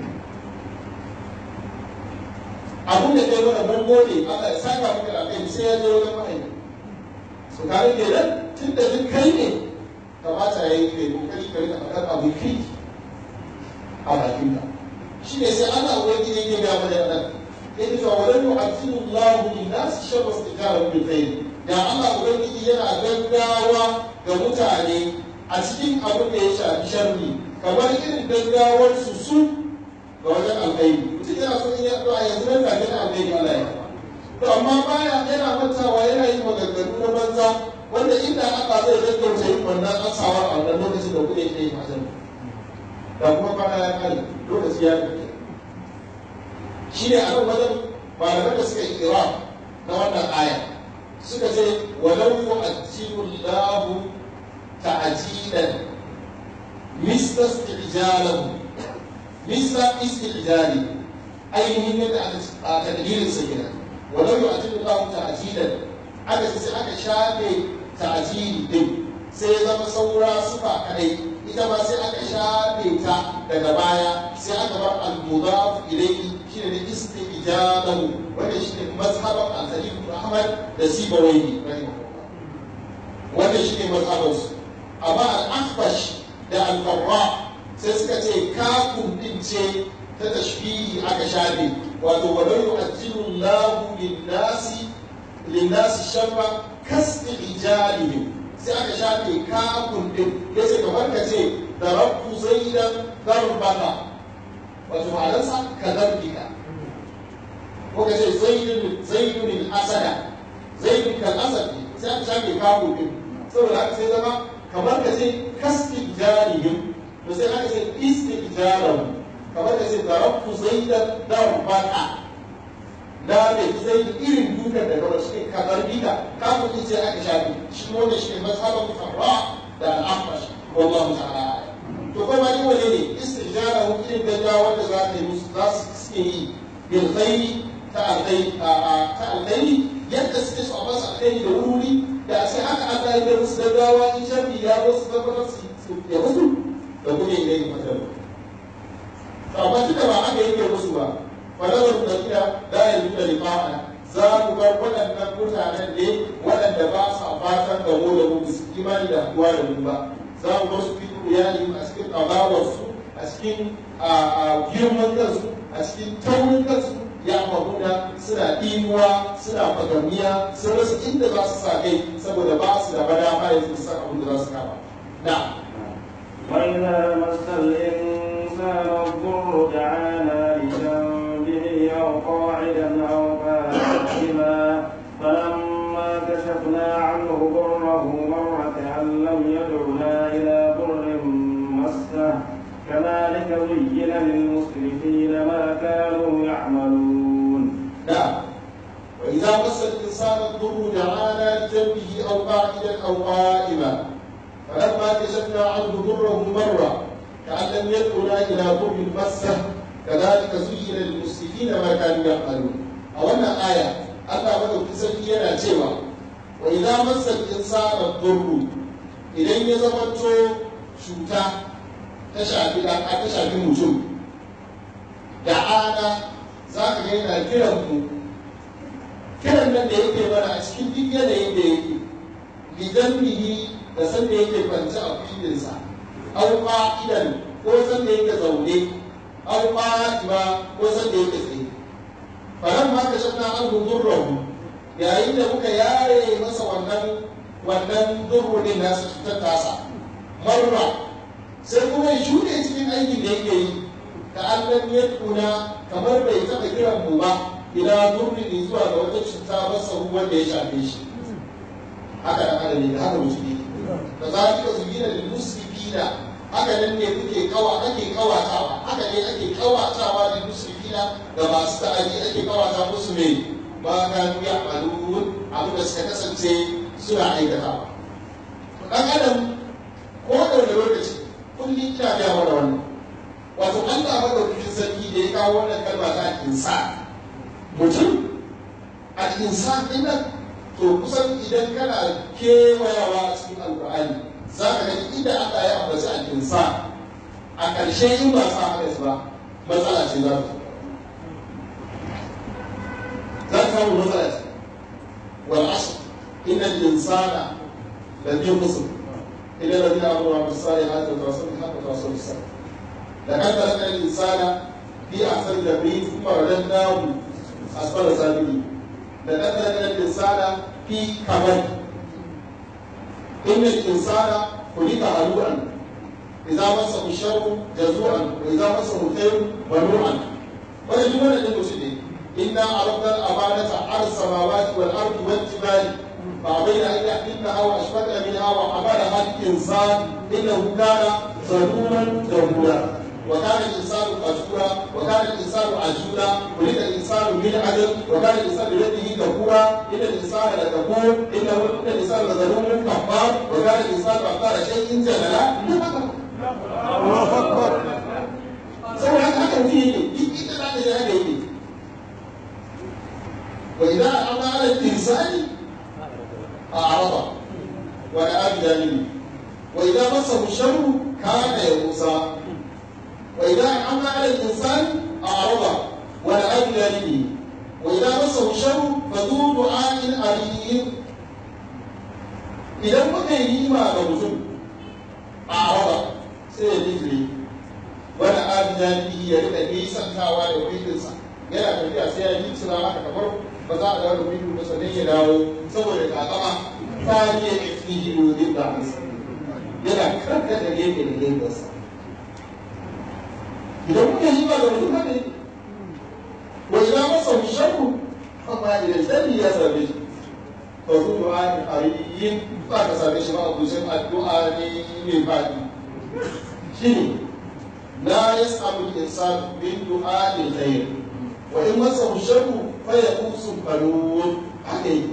abin da kai mana mun gode Allah ya saka maka da kai sai ya je wajen mahaifi su kare kenan tun da duk kai ne kamata ya yi kai kokari ka rika faɗar abu kai a bakinka shi ne sai Allah ubangiji yake ga mana nan yake cewa walan yu'azzimu Allahu lin-nas sharra istijaaba bil khair da Allah ubangiji yana gaggawa ga mutane a cikin abin da ya shafi sharri kamar irin gaggawar su su ga wajen alkhairi mutum yana so in ya addu'a yanzu nan take da alkhairi Allah ya to amma baya yana mantawa yana yin maganganu na banza wanda inda Allah zai gaggauta yin wannan asawa a wannan lokacin da kuke yi hasan da kuma kwana ya kare lokaci ya tafi shi ne a nan wajen malaman da suka yi kira na wannan aya suka ce walau yu'ajjilu Allahu ta'jilan misla istijalahu misla istijali ainihin yadda aka a takdirin sa kenan walau yu'ajjilu Allahu ta'jilan aka ce sai aka shafe ta'jili din sai ya zama saura sufa kadai ita ma sai aka shafe ta daga baya sai aka bar al-mudaf ilayhi shine da istijabahu wanda shine mazhaban al-Khalil ibn Ahmad da Sibawayhi wanda shine mazhaban su amma al-Akhbash da al-Farra sai suka ce kafun din ce ta tashbihi aka shafe wato walau yu'ajjilu Allahu lin-nasi lin-nasi sharra kastijalihim sai aka shafe kafin din ya ce kamar ka ce da rabbu zaidan darbaka wato ma'anarsa ka darbika ko ka ce zaidun zaidun asada zaidun kal asad sai aka shafe kafin din saboda haka sai zama kamar ka ce kastijarihim to sai aka ce istijarahum kamar ka ce da rabbu zaidan darbaka da mai zai irin dukan da kawai shi ka darbika kafin din sai aka shafe shi wanda shi ne mazhaban farra da al'amash wallahu ta'ala to kuma ni wane ne istijara hu irin gaggawa wanda za ta yi musu za su suke yi bil khairi ta alkhairi ta alkhairi yadda suke so a basu alkhairi da wuri da sai haka Allah ya ga musu gaggawa in sharri ya zo su tabbatar su ya musu da kuma yin gani matar to amma duka ba haka yake musu ba falawar da kira la yajuda liqa'a za mu bar waɗannan mutanen ne waɗanda ba sa fatan da mu da mu su imani da kuwa da mu ba za mu bar su fi iyali a cikin ƙazawarsu a cikin girman kansu a cikin taurin kansu ya mahuna suna ɗinuwa suna fagamiya sun rasa inda za su sa kai saboda ba su da bada ba yanzu su san abin da za su kama na وإذا مس الإنسان الضر دعانا لجنبه أو قاعدا أو قائما فلما كشفنا عنه ضره مر كأن لم يدعنا إلى ضر مسه كذلك زين للمسرفين ما كانوا يعملون نعم وإذا مس الإنسان الضر دعانا لجنبه أو قاعدا أو قائما فلما كشفنا عنه ضره مر كأن لم يدعنا إلى ضر مسه كذلك زين للمسرفين ما كانوا يعملون أولا آية Allah madaukin sarki yana cewa wa idza massa al-insana dhurru idan ya zamanto cuta ta shafi da ta shafi mutum da ana za ka ga yana kiran mu kiran nan da yake mana a cikin duk yanayin da yake bijannihi da sanda yake kwance a filinsa aw qa'idan ko sanda yake zaune aw qa'ima ko sanda yake tsaye falan ma ka shafna an durrahu yayin da muka yare masa wannan wannan durru din nasa cutar tasa marra sai kuma ya shuɗe cikin aikin da yake yi ka allan ya tuna kamar bai taɓa kiran mu ba ila durri zuwa ga wata cuta masa wanda ya shafe shi haka da haka ne da haka mutum ne da za ka su gina da musrifina haka nan ne kuke kawa ake kawatawa haka ne ake kawatawa da musrifina da masu ta'adi ake kawata musu ne ba ka ya malun abin da suka kasance suna aikatawa dan adam ko da wani lokaci kullum ina ga mana wannan wato Allah madaukakin sarki da ya kawo wannan kalma ta insa mutum a insan din nan to kusan idan kana kewayawa a cikin alkur'ani za ka gani inda Allah ya ambaci al-insa a ƙarshe in ba sa haka ba matsala ce za ta za ta samu matsala ce wal asr inna al-insana la fi khusr illa alladhina amanu wa amilus salihati wa tawassaw bil haqqi wa tawassaw bis sabr laqad khalaqna al-insana fi ahsani taqwim thumma radadnahu asfala sabilin لقد خلقنا الإنسان في كبد إن الإنسان خلق هلوعا إذا مسه الشر جزوعا وإذا مسه الخير منوعا ولا جملة للمسلمين إنا عرضنا الأمانة على السماوات والأرض والجبال فأبين أن يحملنها وأشفقن منها وحملها الإنسان إنه كان ظلوما جهولا وكان الانسان قتورا وكان الانسان عجولا ولد الانسان من عدل وكان الانسان بيده كفورا ان الانسان لكفور انه ان الانسان لظلوم كفار وكان الانسان اكثر شيء جدلا الله اكبر saboda haka haka mutum yake duk inda za ka haka yake wa idan an ala insani a araba wa da abi dalili wa idan masa sharru kana ya musa وإذا أنعمنا على الإنسان أعرض ونأى بجانبه وإذا مسه الشر فذو دعاء أليم idan muka yi nima ga mutum a araba sai ya bijiri wani abidani ya rika nisantawa da wikinsa yana tafiya sai ya yi cira haka kamar ba za a dawo da wikin ba sannan ya dawo saboda kakama ta ne ya fi yi wani da yana karkata gefe da gefensa idan muka yi ba da mutum haka ne wa ila masa sharru amma idan sharri ya same shi fa su du'a ni ariyin ba ka same shi ba a kusan addu'a ne mai fadi shine la yas'alu al-insan min du'a al-khair wa in masa sharru fa yaqusu qalun haka yi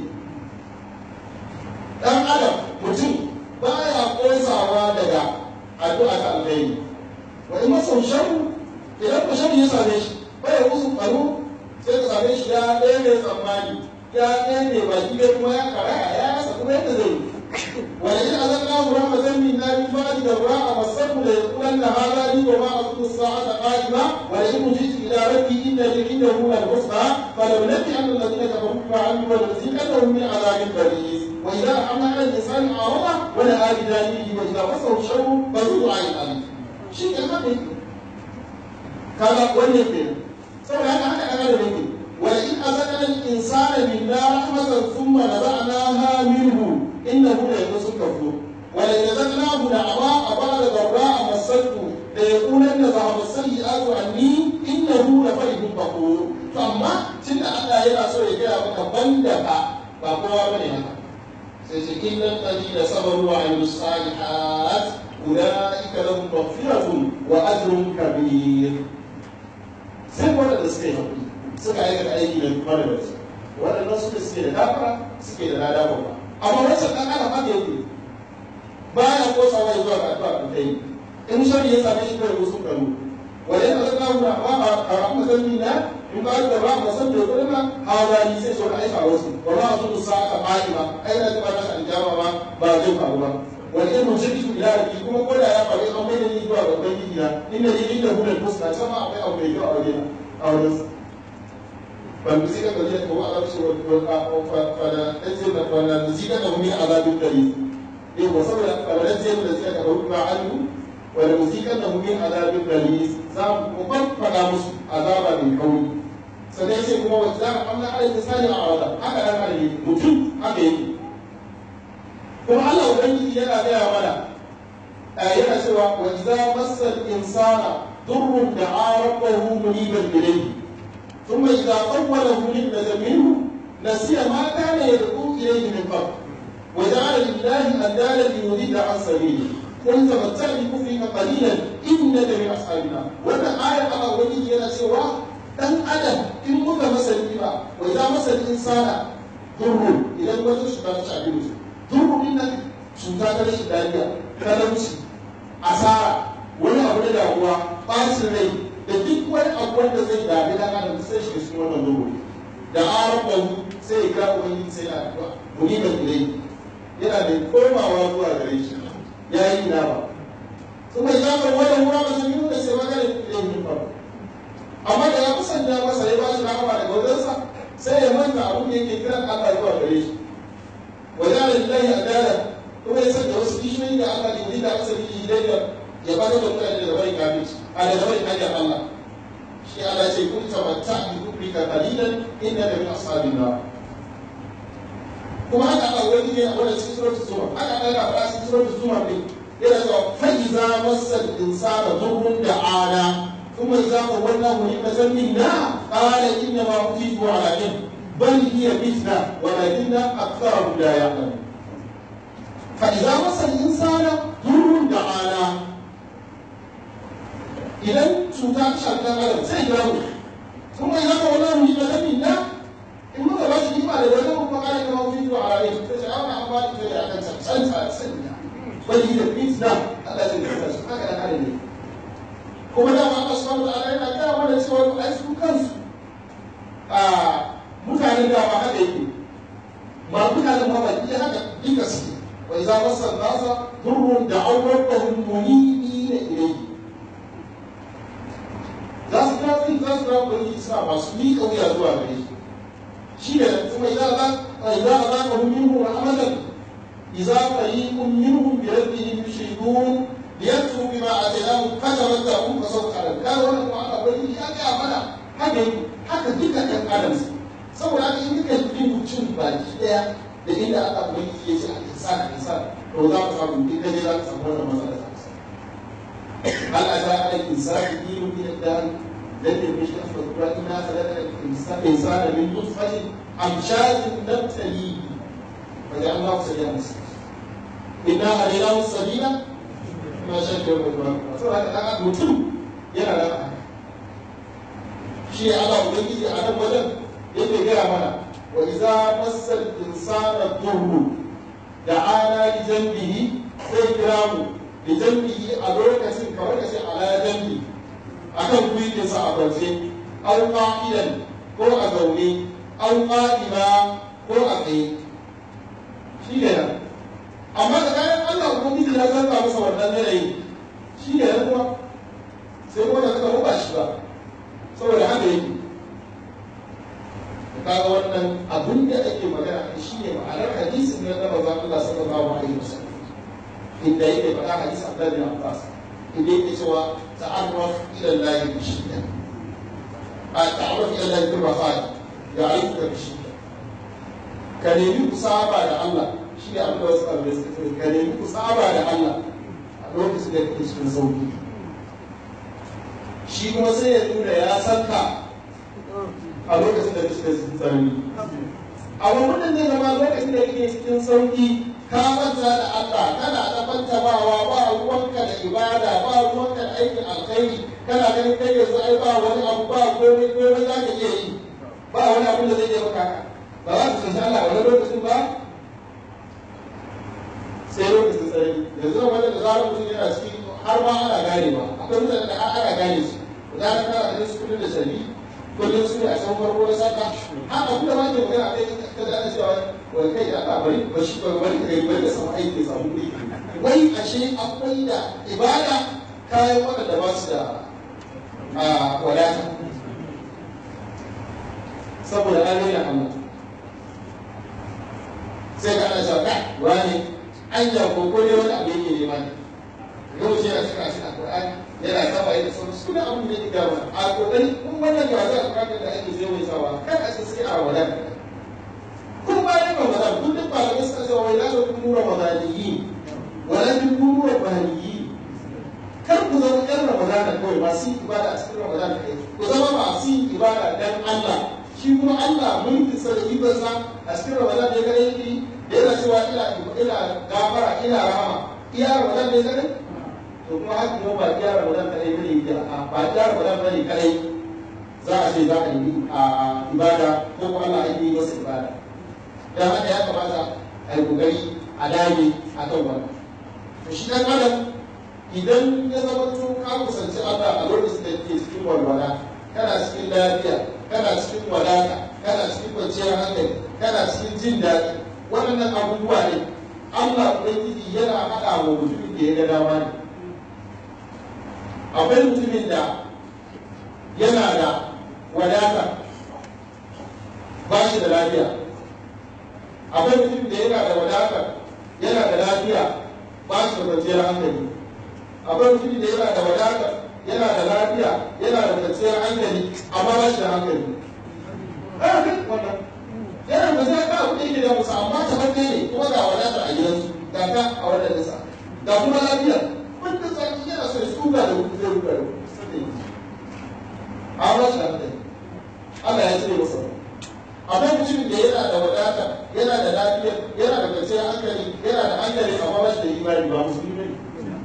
dan adam mutum baya kosawa daga addu'a ta alkhairi wa in masa sharru idan ka shan ya same shi bai musu faru sai ka same shi ya ɗaya mai tsammani ya ɗaya mai baki bai kuma ya karaya ya rasa kuma yadda zai yi wani yin azan na hura mazan min na bi bani da ruwa a masabu da yakulan na hada ni wa ma a kudu sa'ata qa'ima wa la in mujitu ila rabbi inna li inna hu al husna fa law nati an alladhina kafaru bima amilu wa nuziqannahum min azabin baris wa idha amana al insani arada wa la abidanihi wa idha masahu sharru fa zu du'a al shi ne haka kaga wannan ke saboda haka haka aka da nake wala in azaka al insana minna rahmatan thumma naza'naha minhu innahu la yusu kafur wala in azaqnahu da'ama abada darra masatu la yaqulanna dhahaba sayyi'atu anni innahu la farihun fakhur to amma tunda Allah yana so ya gaya maka banda ka ba kowa bane haka sai shi innal ladina sabaru wa amilus salihat ulaika lahum maghfiratun wa ajrun kabir sai waɗanda suka yi haƙuri suka aikata aiki da mara da su waɗannan suka suke da dafara suke da lada babba amma wancan ɗan adam haka yake baya kosawa ya zuwa ga addu'a da kai in shari ya same shi kawai musu kanu wala yana zaka mu ba a rahmu zanni na in ba da ba mu san da kudin na hawali sai so ka aika wasu wa ba su sa'a qa'ima ai da ba ta aljama ba ba zai faru ba wani ilmin shirki ila rabbi kuma ko da ya faru an mai da ni zuwa ga ubangiji na inda ni inda hulal husna sama akwai abu mai kyau a wajen a wajen sa فالمزيكا الذين هو أغلب فننزل فننزيكا من عذاب قريب إيه وصبر فننزل الذين كفروا بما علموا ولنزيكا من عذاب قريب زام وقد فلا مس عذابا من قوي sannan sai kuma wata za a amna ala misali a wata haka dan ala ne mutum haka yake kuma Allah ubangiji yana gaya mana yana cewa wa idza massal insana durrun da'a rabbahu muniban ilayhi ثم إذا طوله نبذ منه نسي ما كان يدعو إليه من قبل وجعل لله أندادا ليضل عن سبيله قل تمتع بكفرك قليلا إنك من أصحاب النار وأنا آية على وجهه أنا سوى dan adam in muka masa ni'ima wa idza masa insana durru idan wata cuta ta shafi mutum durru din nan cuta ta rashin lafiya talauci asara wani abu na damuwa bacin rai da duk wani abu wanda zai dami dan adam sai shi cikin wannan duhu da arabu sai ya kira ubangiji sai na addu'a muni da ilai yana da komawa zuwa gare shi ya yi na ba kuma ya ga wannan wura ba sun yi da sai magana ilai min ba amma da ya kusanta masa ya ba shi rahama daga wajensa sai ya manta abin da yake kiran Allah zuwa gare shi wa ya lillahi adala kuma ya sanya wasu kishiyoyi da Allah ke da asali hidayar ya ba da mutane da bai kafirci a da bai hanyar Allah shi Allah ce kun tamatta bi kubrika qalilan innaka min ashabin nar kuma haka Allah wani ne a wannan cikin suratul zumar haka Allah ya fara cikin suratul zumar ne yana cewa fa iza massal insana dhurrun da'ana thumma iza qawwalnahu ni'matan minna qala inna ma utitu ala ilm bal hiya fitna walakinna aktharuhum la ya'lamun fa iza massal insana dhurrun da'ana idan cuta ta shafi ɗan adam sai ya mu kuma idan ka wani mu ba zan na in muka ba shi nima da wani kuma kare kama fi zuwa a rai ta ce ana an ba ta da akan cancanta sanya wani da fit na Allah zai kasa su haka da kare ne kuma da ma Allah subhanahu wa ta'ala yana gaya mana cewa ai su kansu a mutanen da ba haka yake ma mutanen ma ba iya haka duka su wa idza masa nasa durrun da'aw rabbahum munibina ilayhi za su kira zai za su kira ubangiji suna masu miƙa wuya zuwa gare shi shi ne kuma idan za idan za ka hum minhu rahmatan idza fariqun minhum bi rabbihim yushrikun liyakfuru bima atainahum katabat lahum fasawfa ta'lam kai wannan kuma Allah bai ya ga mana haka haka duka ɗan adam saboda haka in duka bin mutum baki daya da inda Allah bai ya ce al-insan al-insan to za ka samu in kaje za ka samu wannan matsala هل أتى على الإنسان دين من الدار لن يمشي أفضل إنا خلقنا الإنسان من نطفة أمشاج نبتليه فجعلناه سريعا مستقيما إنا هديناه السبيل ما شاء الله saboda haka mutum yana da shi Allah ubangiji a nan wajen yake gaya mana wa iza massal insana durru da ana li janbihi sai kira mu li janbihi a lokacin kamar kace ala janbi akan kuyikinsa a kwance aw qa'idan ko a zaune aw qa'ima ko a tsaye shi ne nan amma da kayan Allah ubangiji ya zarta masa wannan yanayi shi ne nan kuma sai kuma da suka ba shi ba saboda haka yake kaga wannan abin da ake magana a shi ne ma'anar hadisin na da manzon Allah sallallahu alaihi wasallam inda yake faɗa hadisi Abdullah bin Abbas inda yake cewa ta'arraf ila Allah bi shidda a ta'arraf ila Allah bi rafat ya'rifuka bi shidda ka nemi ku saba da Allah shi ne abin da wasu abu da suka ka nemi ku saba da Allah a lokacin da kake cikin sauki shi kuma sai ya nuna ya san ka a lokacin da kake cikin tsanani a wannan zai zama lokacin da kake cikin sauki ka manta da Allah kana da bantabawa ba ruwanka da ibada ba ruwanka da aikin alkhairi kana ganin kai yanzu ai ba wani abu ba komai komai za ka iya yi ba wani abin da zai iya maka ba za ka tsanci Allah wani lokacin ba sai lokacin tsanani yanzu da wani da zarar mutum yana ciki har ma ana ganewa akwai mutane da ana gane su da ka kana ganin su kullum da shari'i kullum su ne a can farko na saka haka kuma ma ke magana a kai ka da ana cewa wai kai da Allah bari ba shi ba bari kai bari da samu aiki ya samu kuɗi wai ashe akwai da ibada kayan waɗanda ba su da wadata saboda an rena Allah sai ka ana cewa kai wani an ja ko ko ne wani abu yake nema ne yau ce yana cika cikin Qur'ani yana saba yana sauran suna abin da yake gaba a kokari kun wannan ga za a Qur'ani da ake zai mai sawa kan a ce sai a wadata kun bayan Ramadan kun duk malamai suka ce wai la takunu ramadaniyin wala takunu rabbaniyin kar ku zama ɗan Ramadana kawai masu yin ibada a cikin Ramadana kai ku zama masu yin ibada dan Allah shi kuma Allah mulkin sa da ibarsa a cikin Ramadan da ya gare yake da yana cewa ina ina gafara ina rahama iya Ramadan da ya gare to kuma haka kuma ba iya Ramadan kadai bane da ba iya Ramadan bane kadai za a ce za a yi a ibada ko kuma Allah ya yi masa ibada dan haka ya kamata a yi kokari a dage a kan wannan to shi dan adam idan ya zama to ka kusanci Allah a lokacin da ke cikin walwala kana cikin lafiya kana cikin wadata kana cikin kwanciyar hankali kana cikin jin daɗi waɗannan abubuwa ne Allah ubangiji yana haɗa wa mutumin da ya ga dama ne akwai mutumin da yana da wadata ba shi da lafiya akwai mutumin da yana da wadata yana da lafiya ba shi da kwanciyar hankali akwai mutumin da yana da wadata yana da lafiya yana da kwanciyar hankali amma ba shi da hankali yana da zai ka abu da yake da musa amma ta hannu ne kuma ga wadata a gidansu ga ka a wadda nisa ga kuma lafiya wanda zaki yana so ya tsuga da wuce zai ruga da wuce a ba shi da hankali Allah ya cire masa akwai mutumin da yana da wadata yana da lafiya yana da kwanciyar hankali yana da hankali amma ba shi da imani ba musulmi ne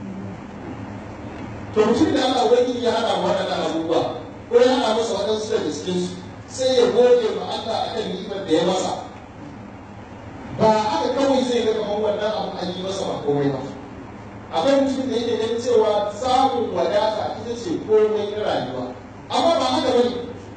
to mutum da Allah wani ya hana waɗannan abubuwa ko ya hana masa waɗansu daga cikin su sai ya gode ma Allah akan ni'imar da ya masa ba haka kawai zai ga kamar wannan abu an yi masa ba komai ba akwai mutum da yake ganin cewa samun wadata ita ce komai na rayuwa amma ba haka bane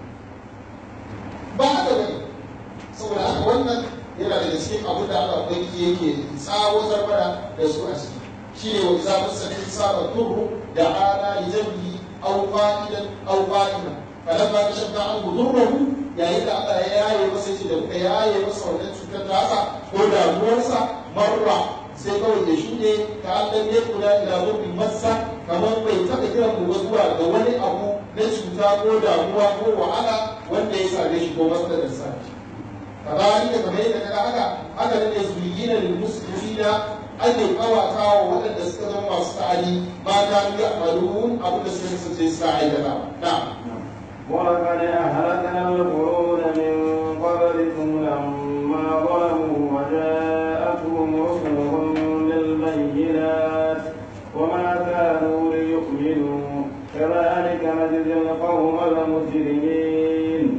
ba haka bane saboda haka wannan yana daga cikin abin da Allah ubangiji yake tsawatar mana da su a ciki shine wa idza masal insana durru da'ana li jambi aw qa'idan aw qa'iman falamma kashafna anhu durruhu yayin da Allah ya yaye masa yace da muka yaye masa wannan cutar tasa ko damuwarsa marra sai kawai ya shuɗe ka Allah ya kula ila zurbi massa kamar bai taɓa kiran mu zuwa ga wani abu na cuta ko damuwa ko wahala wanda ya same shi ko matsalar sa kazalika kamar yadda kaga haka haka ne zuyina lil muslimina ake kawata wa waɗanda suka zama masu ta'adi ma ta yi amalun abin da suka kasance suka aikata na ولقد أهلكنا القرون من قبلكم لما ظلموا وجاءتهم رسلهم بالبينات وما كانوا ليؤمنوا كذلك نجزي القوم المجرمين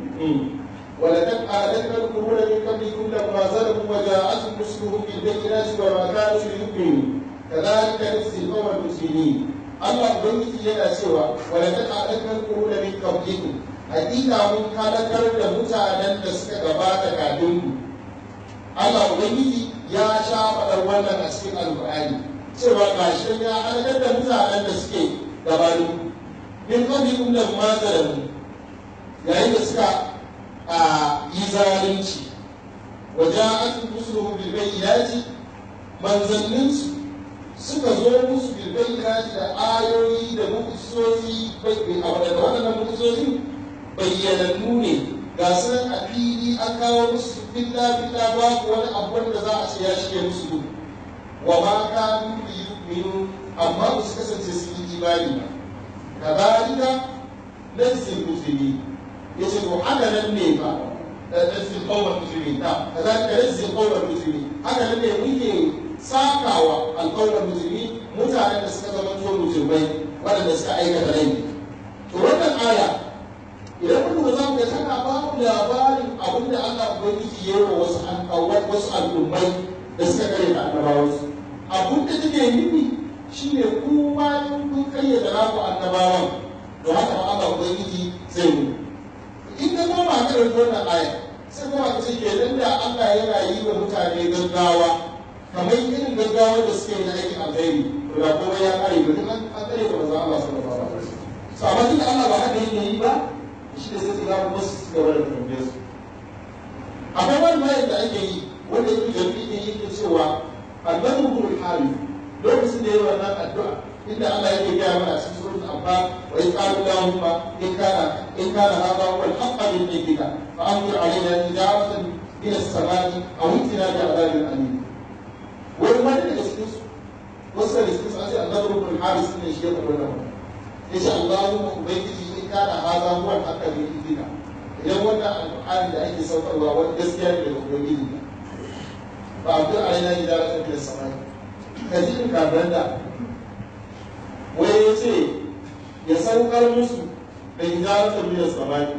ولقد أهلكنا القرون من قبلكم لما ظلموا وجاءتهم رسلهم بالبينات وما كانوا ليؤمنوا كذلك نجزي القوم المسلمين Allah Ubangiji yana cewa walaqad ahlakna al-quruna min qablikum hakika mun halakar da mutanen da suka gabata kafin ku Allah Ubangiji ya sha faɗar wannan a cikin Alƙur'ani cewa gashi ya halakar da mutanen da suke gabanin ku min qablikum lamma zalamu yayin da suka a yi zalunci wajen rusuluhum bil bayyinati manzanninsu suka zo musu bil bayyinati da ayoyi da mu'jizozi a wadanda waɗannan mu'jizozi bayyanannu ne ga su nan a fili an kawo musu filla filla babu wani abu wanda za a ce ya shige musu gudu wa ma kanu bi yu'minu amma ba su kasance su yi imani ba kadhalika laysa muslimin yace to haka nan ne fa najzi qawmal muslimin da kazalika najzi qawmal muslimin haka nan ne muke sakawa alqawmal muslimin mutanen da suka zama to mujrimai waɗanda suka aikata laifi to wannan aya idan mun lura za mu ga tana ba mu labarin abin da Allah ubangiji ya yi wa wasu wasu al'ummai da suka kare da annabawansu abin da take nufi shine kuma kun kayyade naku annabawan to haka ma Allah ubangiji zai yi in ka zo ba ka ɗauki wannan aya sai kuma ka ce kenan da Allah yana yi wa mutane gaggawa kamar irin gaggawa da suke yi na aikin alheri to da kuma ya kare ba duk an kare da manzo Allah sallallahu alaihi wasallam so amma tunda Allah ba haka yake yi ba shi da sai ga mu su gaba da tambaye su mayar da ake yi wanda yake jami'i yake cewa annabi ibn harith lokacin da yayi wannan addu'a inda Allah yake gaya mana cikin suratul anfal wa in qala allahumma in kana in kana hadha huwa al-haqq min indika fa amtir alaina tijaratan min as-samai aw itina bi adhabin alim wani ma daga cikin su wasu da cikin su an ce annabi ibn harith ne shi ya faɗa wannan yace allahumma ubangiji in kana hadha huwa al-haqq min indika idan wannan alƙur'ani da ake saukarwa wani gaskiya ne daga ubangiji ba a fi alaina tijaratan min as-samai ka ji in kafin da wai ya ce ya saukar musu da hijaratar biyar samani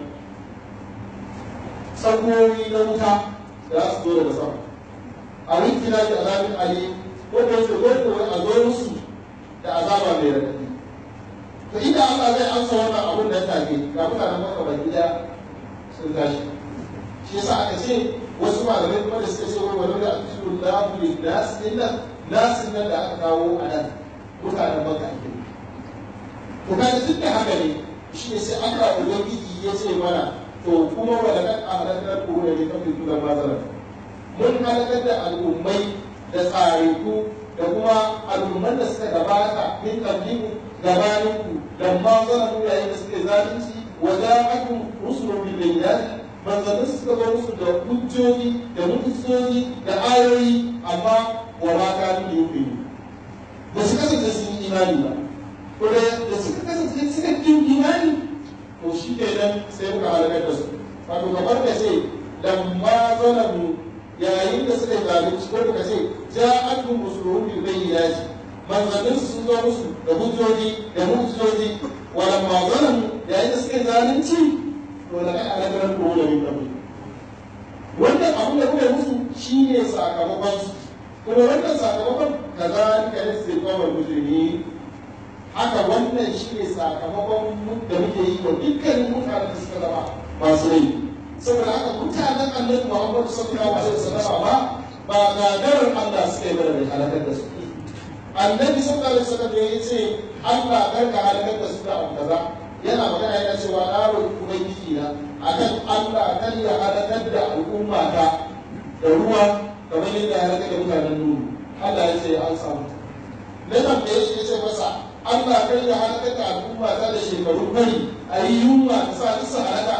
tsakoyi na wuta da su zo daga sama a wiki na da azabin ali wanda yake wanda wai a zo musu da azaba mai radadi to inda Allah zai amsa wannan abun da take ga mutanen maka baki da sun tashi shi yasa aka ce wasu malamai kuma da suka ce wai wani da asiru lahu lin nas illa nasin nan da aka kawo a nan mutanen maka ake to kaga duk da haka ne shi ne sai Allah ubangiji ya ce mana to kuma wa laqad ahlakna quruna min qablikum ma zalam mun halakar da al'ummai da tsariku da kuma al'umman da suka gabata min qablikum gabaninku lamma zalamu yayin da suke zalunci wa ja'akum rusulun bil bayyinati manzannin suka zo musu da hujjoji da mutusoji da ayoyi amma wa ma kanu yuqinu ba su kasance sun yi imani ba ko da suka kasance suka kin imani to shi ke nan sai muka halakar da su wato kamar da ce lamma zalamu yayin da suka zalunci ko da ce ja'atun musulun bil bayyinati manzannin su sun zo musu da hujjoji da mutusoji wa lamma zalamu yayin da suka zalunci to da kai halakar ko da min kabli wannan abin da kuka musu shine sakamakon su kuma wannan sakamakon kazalika yasri qawmal mujrimin haka wannan shi ne sakamakon da muke yi wa dukkanin mutanen da suka zama masu rai saboda haka mutanen annabi muhammadu sallallahu alaihi wasallam ba ba gagarar Allah suka yi mana halakar da su annabi sallallahu alaihi wasallam ya ce Allah kar ka halakar da su da abu kaza yana magana yana cewa na roƙi ubangiji na akan Allah kan ya halakar da al'umma ta da ruwa kamar yadda ya halakar da mutanen nuru Allah ya ce an samu na tambaye shi ya ce masa Allah kai ya halaka da al'umma ta da shekaru bari a yi yunwa ta sa isa halaka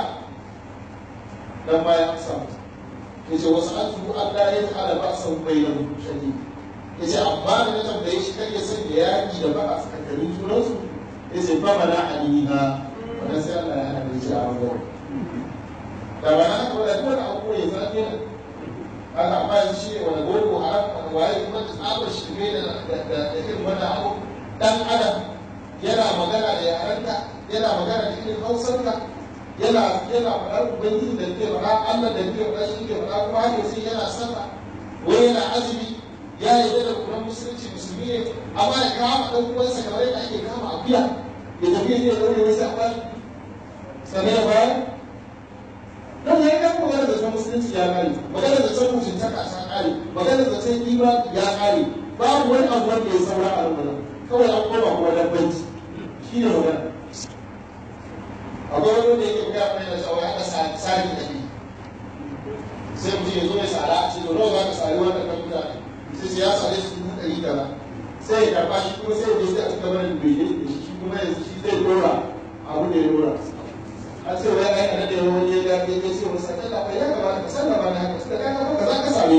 dan baya an samu ya ce wasu an tuhu Allah ya ta'ala ba san bai da shani ya ce amma da na tambaye shi kan ya san da yaƙi da ba a tsakankanin junansu ya ce ba mana aliha wannan sai Allah ya hana shi a wani da ba na haka wadda kowane abu ya zafi ne haka amma yanzu shi ne wani gogo haram wani waye kuma da tsabar shirme da irin wannan abu dan adam yana magana da yarenka yana magana da irin hausarka yana yana faɗar ubangiji da ke faɗa allah da ke faɗa shi ke faɗa kuma haka sai yana sallah wai yana azumi ya yi da kuma musulunci musulmi ne amma ya kama ɗan uwansa kamar yadda ake kama akuya ya tafi ya je ya ɗaure wasu abuwa sannan ya bayar don ya yi kan magana da ta musulunci ya kare magana da ta mutuntaka ta kare magana da ta kima ya kare babu wani abu wanda ya saura a rubunan kawai an koma kuma dabbanci shi ne magana akwai wani wanda yake gaya mai da shawara aka sari da ne sai mutum ya zo ya sara a cikin nawa za ka sari wanda ka fita sai sai ya sare shi dubu ɗari kaza sai ya karɓa shi kuma sai ya je sai a cikin wani bai da shi kuma yanzu shi zai dora abu da ya dora an ce wai ai ana da wani ya ga ya ce masa kalla bai ya kamata ka sallama na haka da kana ka za ka same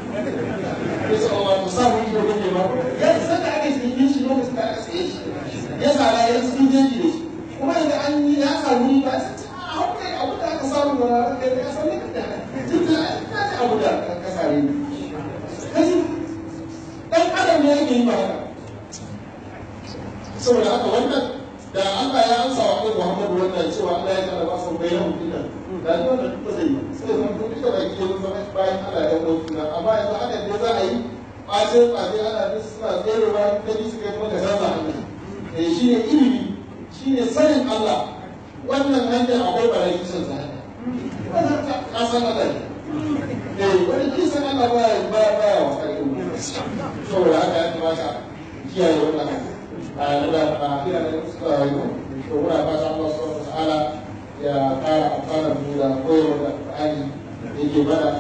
ni ya ce Allah ku samu ido kake ba ya san da ake cikin shi lokacin da aka tsaye shi ya sara ya cikin jeji da shi kuma yanzu an yi ya samu ba sai ce a hauka abu da aka samu da ranar kai da ya samu ka da duk da ka ji abu da ka sare ni kaji dan adam ne yake yi ba haka saboda haka wannan da Allah ya amsa wa Annabi Muhammad wannan cewa Allah ya kada ba san bayan dinnan da ni wannan duk zai yi sai zan duk da baki mun zama bayan Allah ya kawo suna amma yanzu haka ne za a yi ɓacin ɓacin ana duk suna tserewa ta bi su kai kuma ka canza hanya eh shi ne ilimi shi ne sanin Allah wannan hanyar akwai barayi kisan sa hanya wannan ka san Allah ne eh wani kisan Allah ba ya ba ba ya wasa ilimi saboda haka ya kamata kiyaye wannan hanya a da a kira da suka rayu to muna fata Allah subhanahu wa ta'ala ya kara amfana mu da koyarwa da Qur'ani da yake mana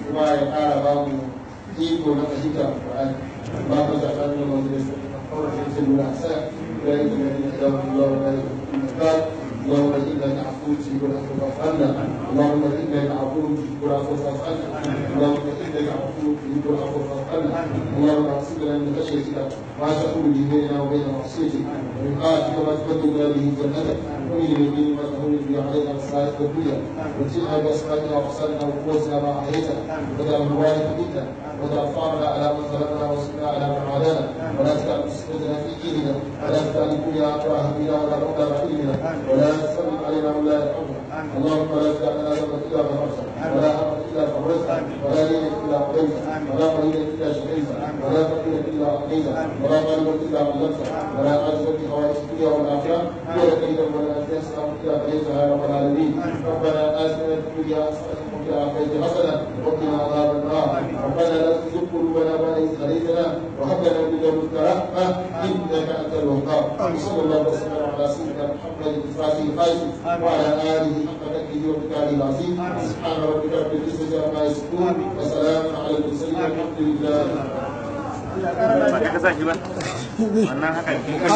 kuma ya ƙara ba mu iko na fahimta Qur'ani ba mu da kan nan wanda ya fara da shi da sa da ya ga da da Allah wa da اللهم انك عفو تجيب العفو فاعف عنا اللهم انك عفو تجيب العفو فاعف عنا اللهم انك عفو تجيب العفو فاعف عنا اللهم اغفر لنا من خشيتك ما تحول به بيننا وبين معصيتك ومن طاعتك ما تبلغنا به جنتك ومن اليمين ما تهون به علينا مصائب الدنيا واتقنا باسمائنا وابصارنا وقوتنا ما احييتنا واجعل الوارث منا واجعل ثارنا على من ظلمنا وانصرنا على من عادانا ولا تجعل مصيبتنا في ديننا ولا تجعل الدنيا اكبر همنا ولا مبلغ علمنا ولا تسلط علينا من لا يرحمنا اللهم لا تدع لنا ذنبا الا غفرته ولا هما الا فرجته ولا دينا الا قضيته ولا مريضا الا شفيته ولا فقيرا الا اعطيته ولا غالبا الا علمته ولا عاجزا في حوائج الدنيا والاخره ولا كيدا ولا انفاسا الا قضيتها يا رب العالمين ربنا اتنا في الدنيا حسنه وفي الاخره حسنه وقنا عذاب النار ربنا لا تزغ قلوبنا بعد اذ هديتنا وهب لنا من لدنك رحمه انك انت الوهاب صلى الله وسلم على سيدنا محمد الفاتح الخاتم وعلى اله حق قدره ومقداره العظيم سبحان ربك رب العزه عما يصفون وسلام على المرسلين والحمد لله ba kai ka sa shi ba wannan haka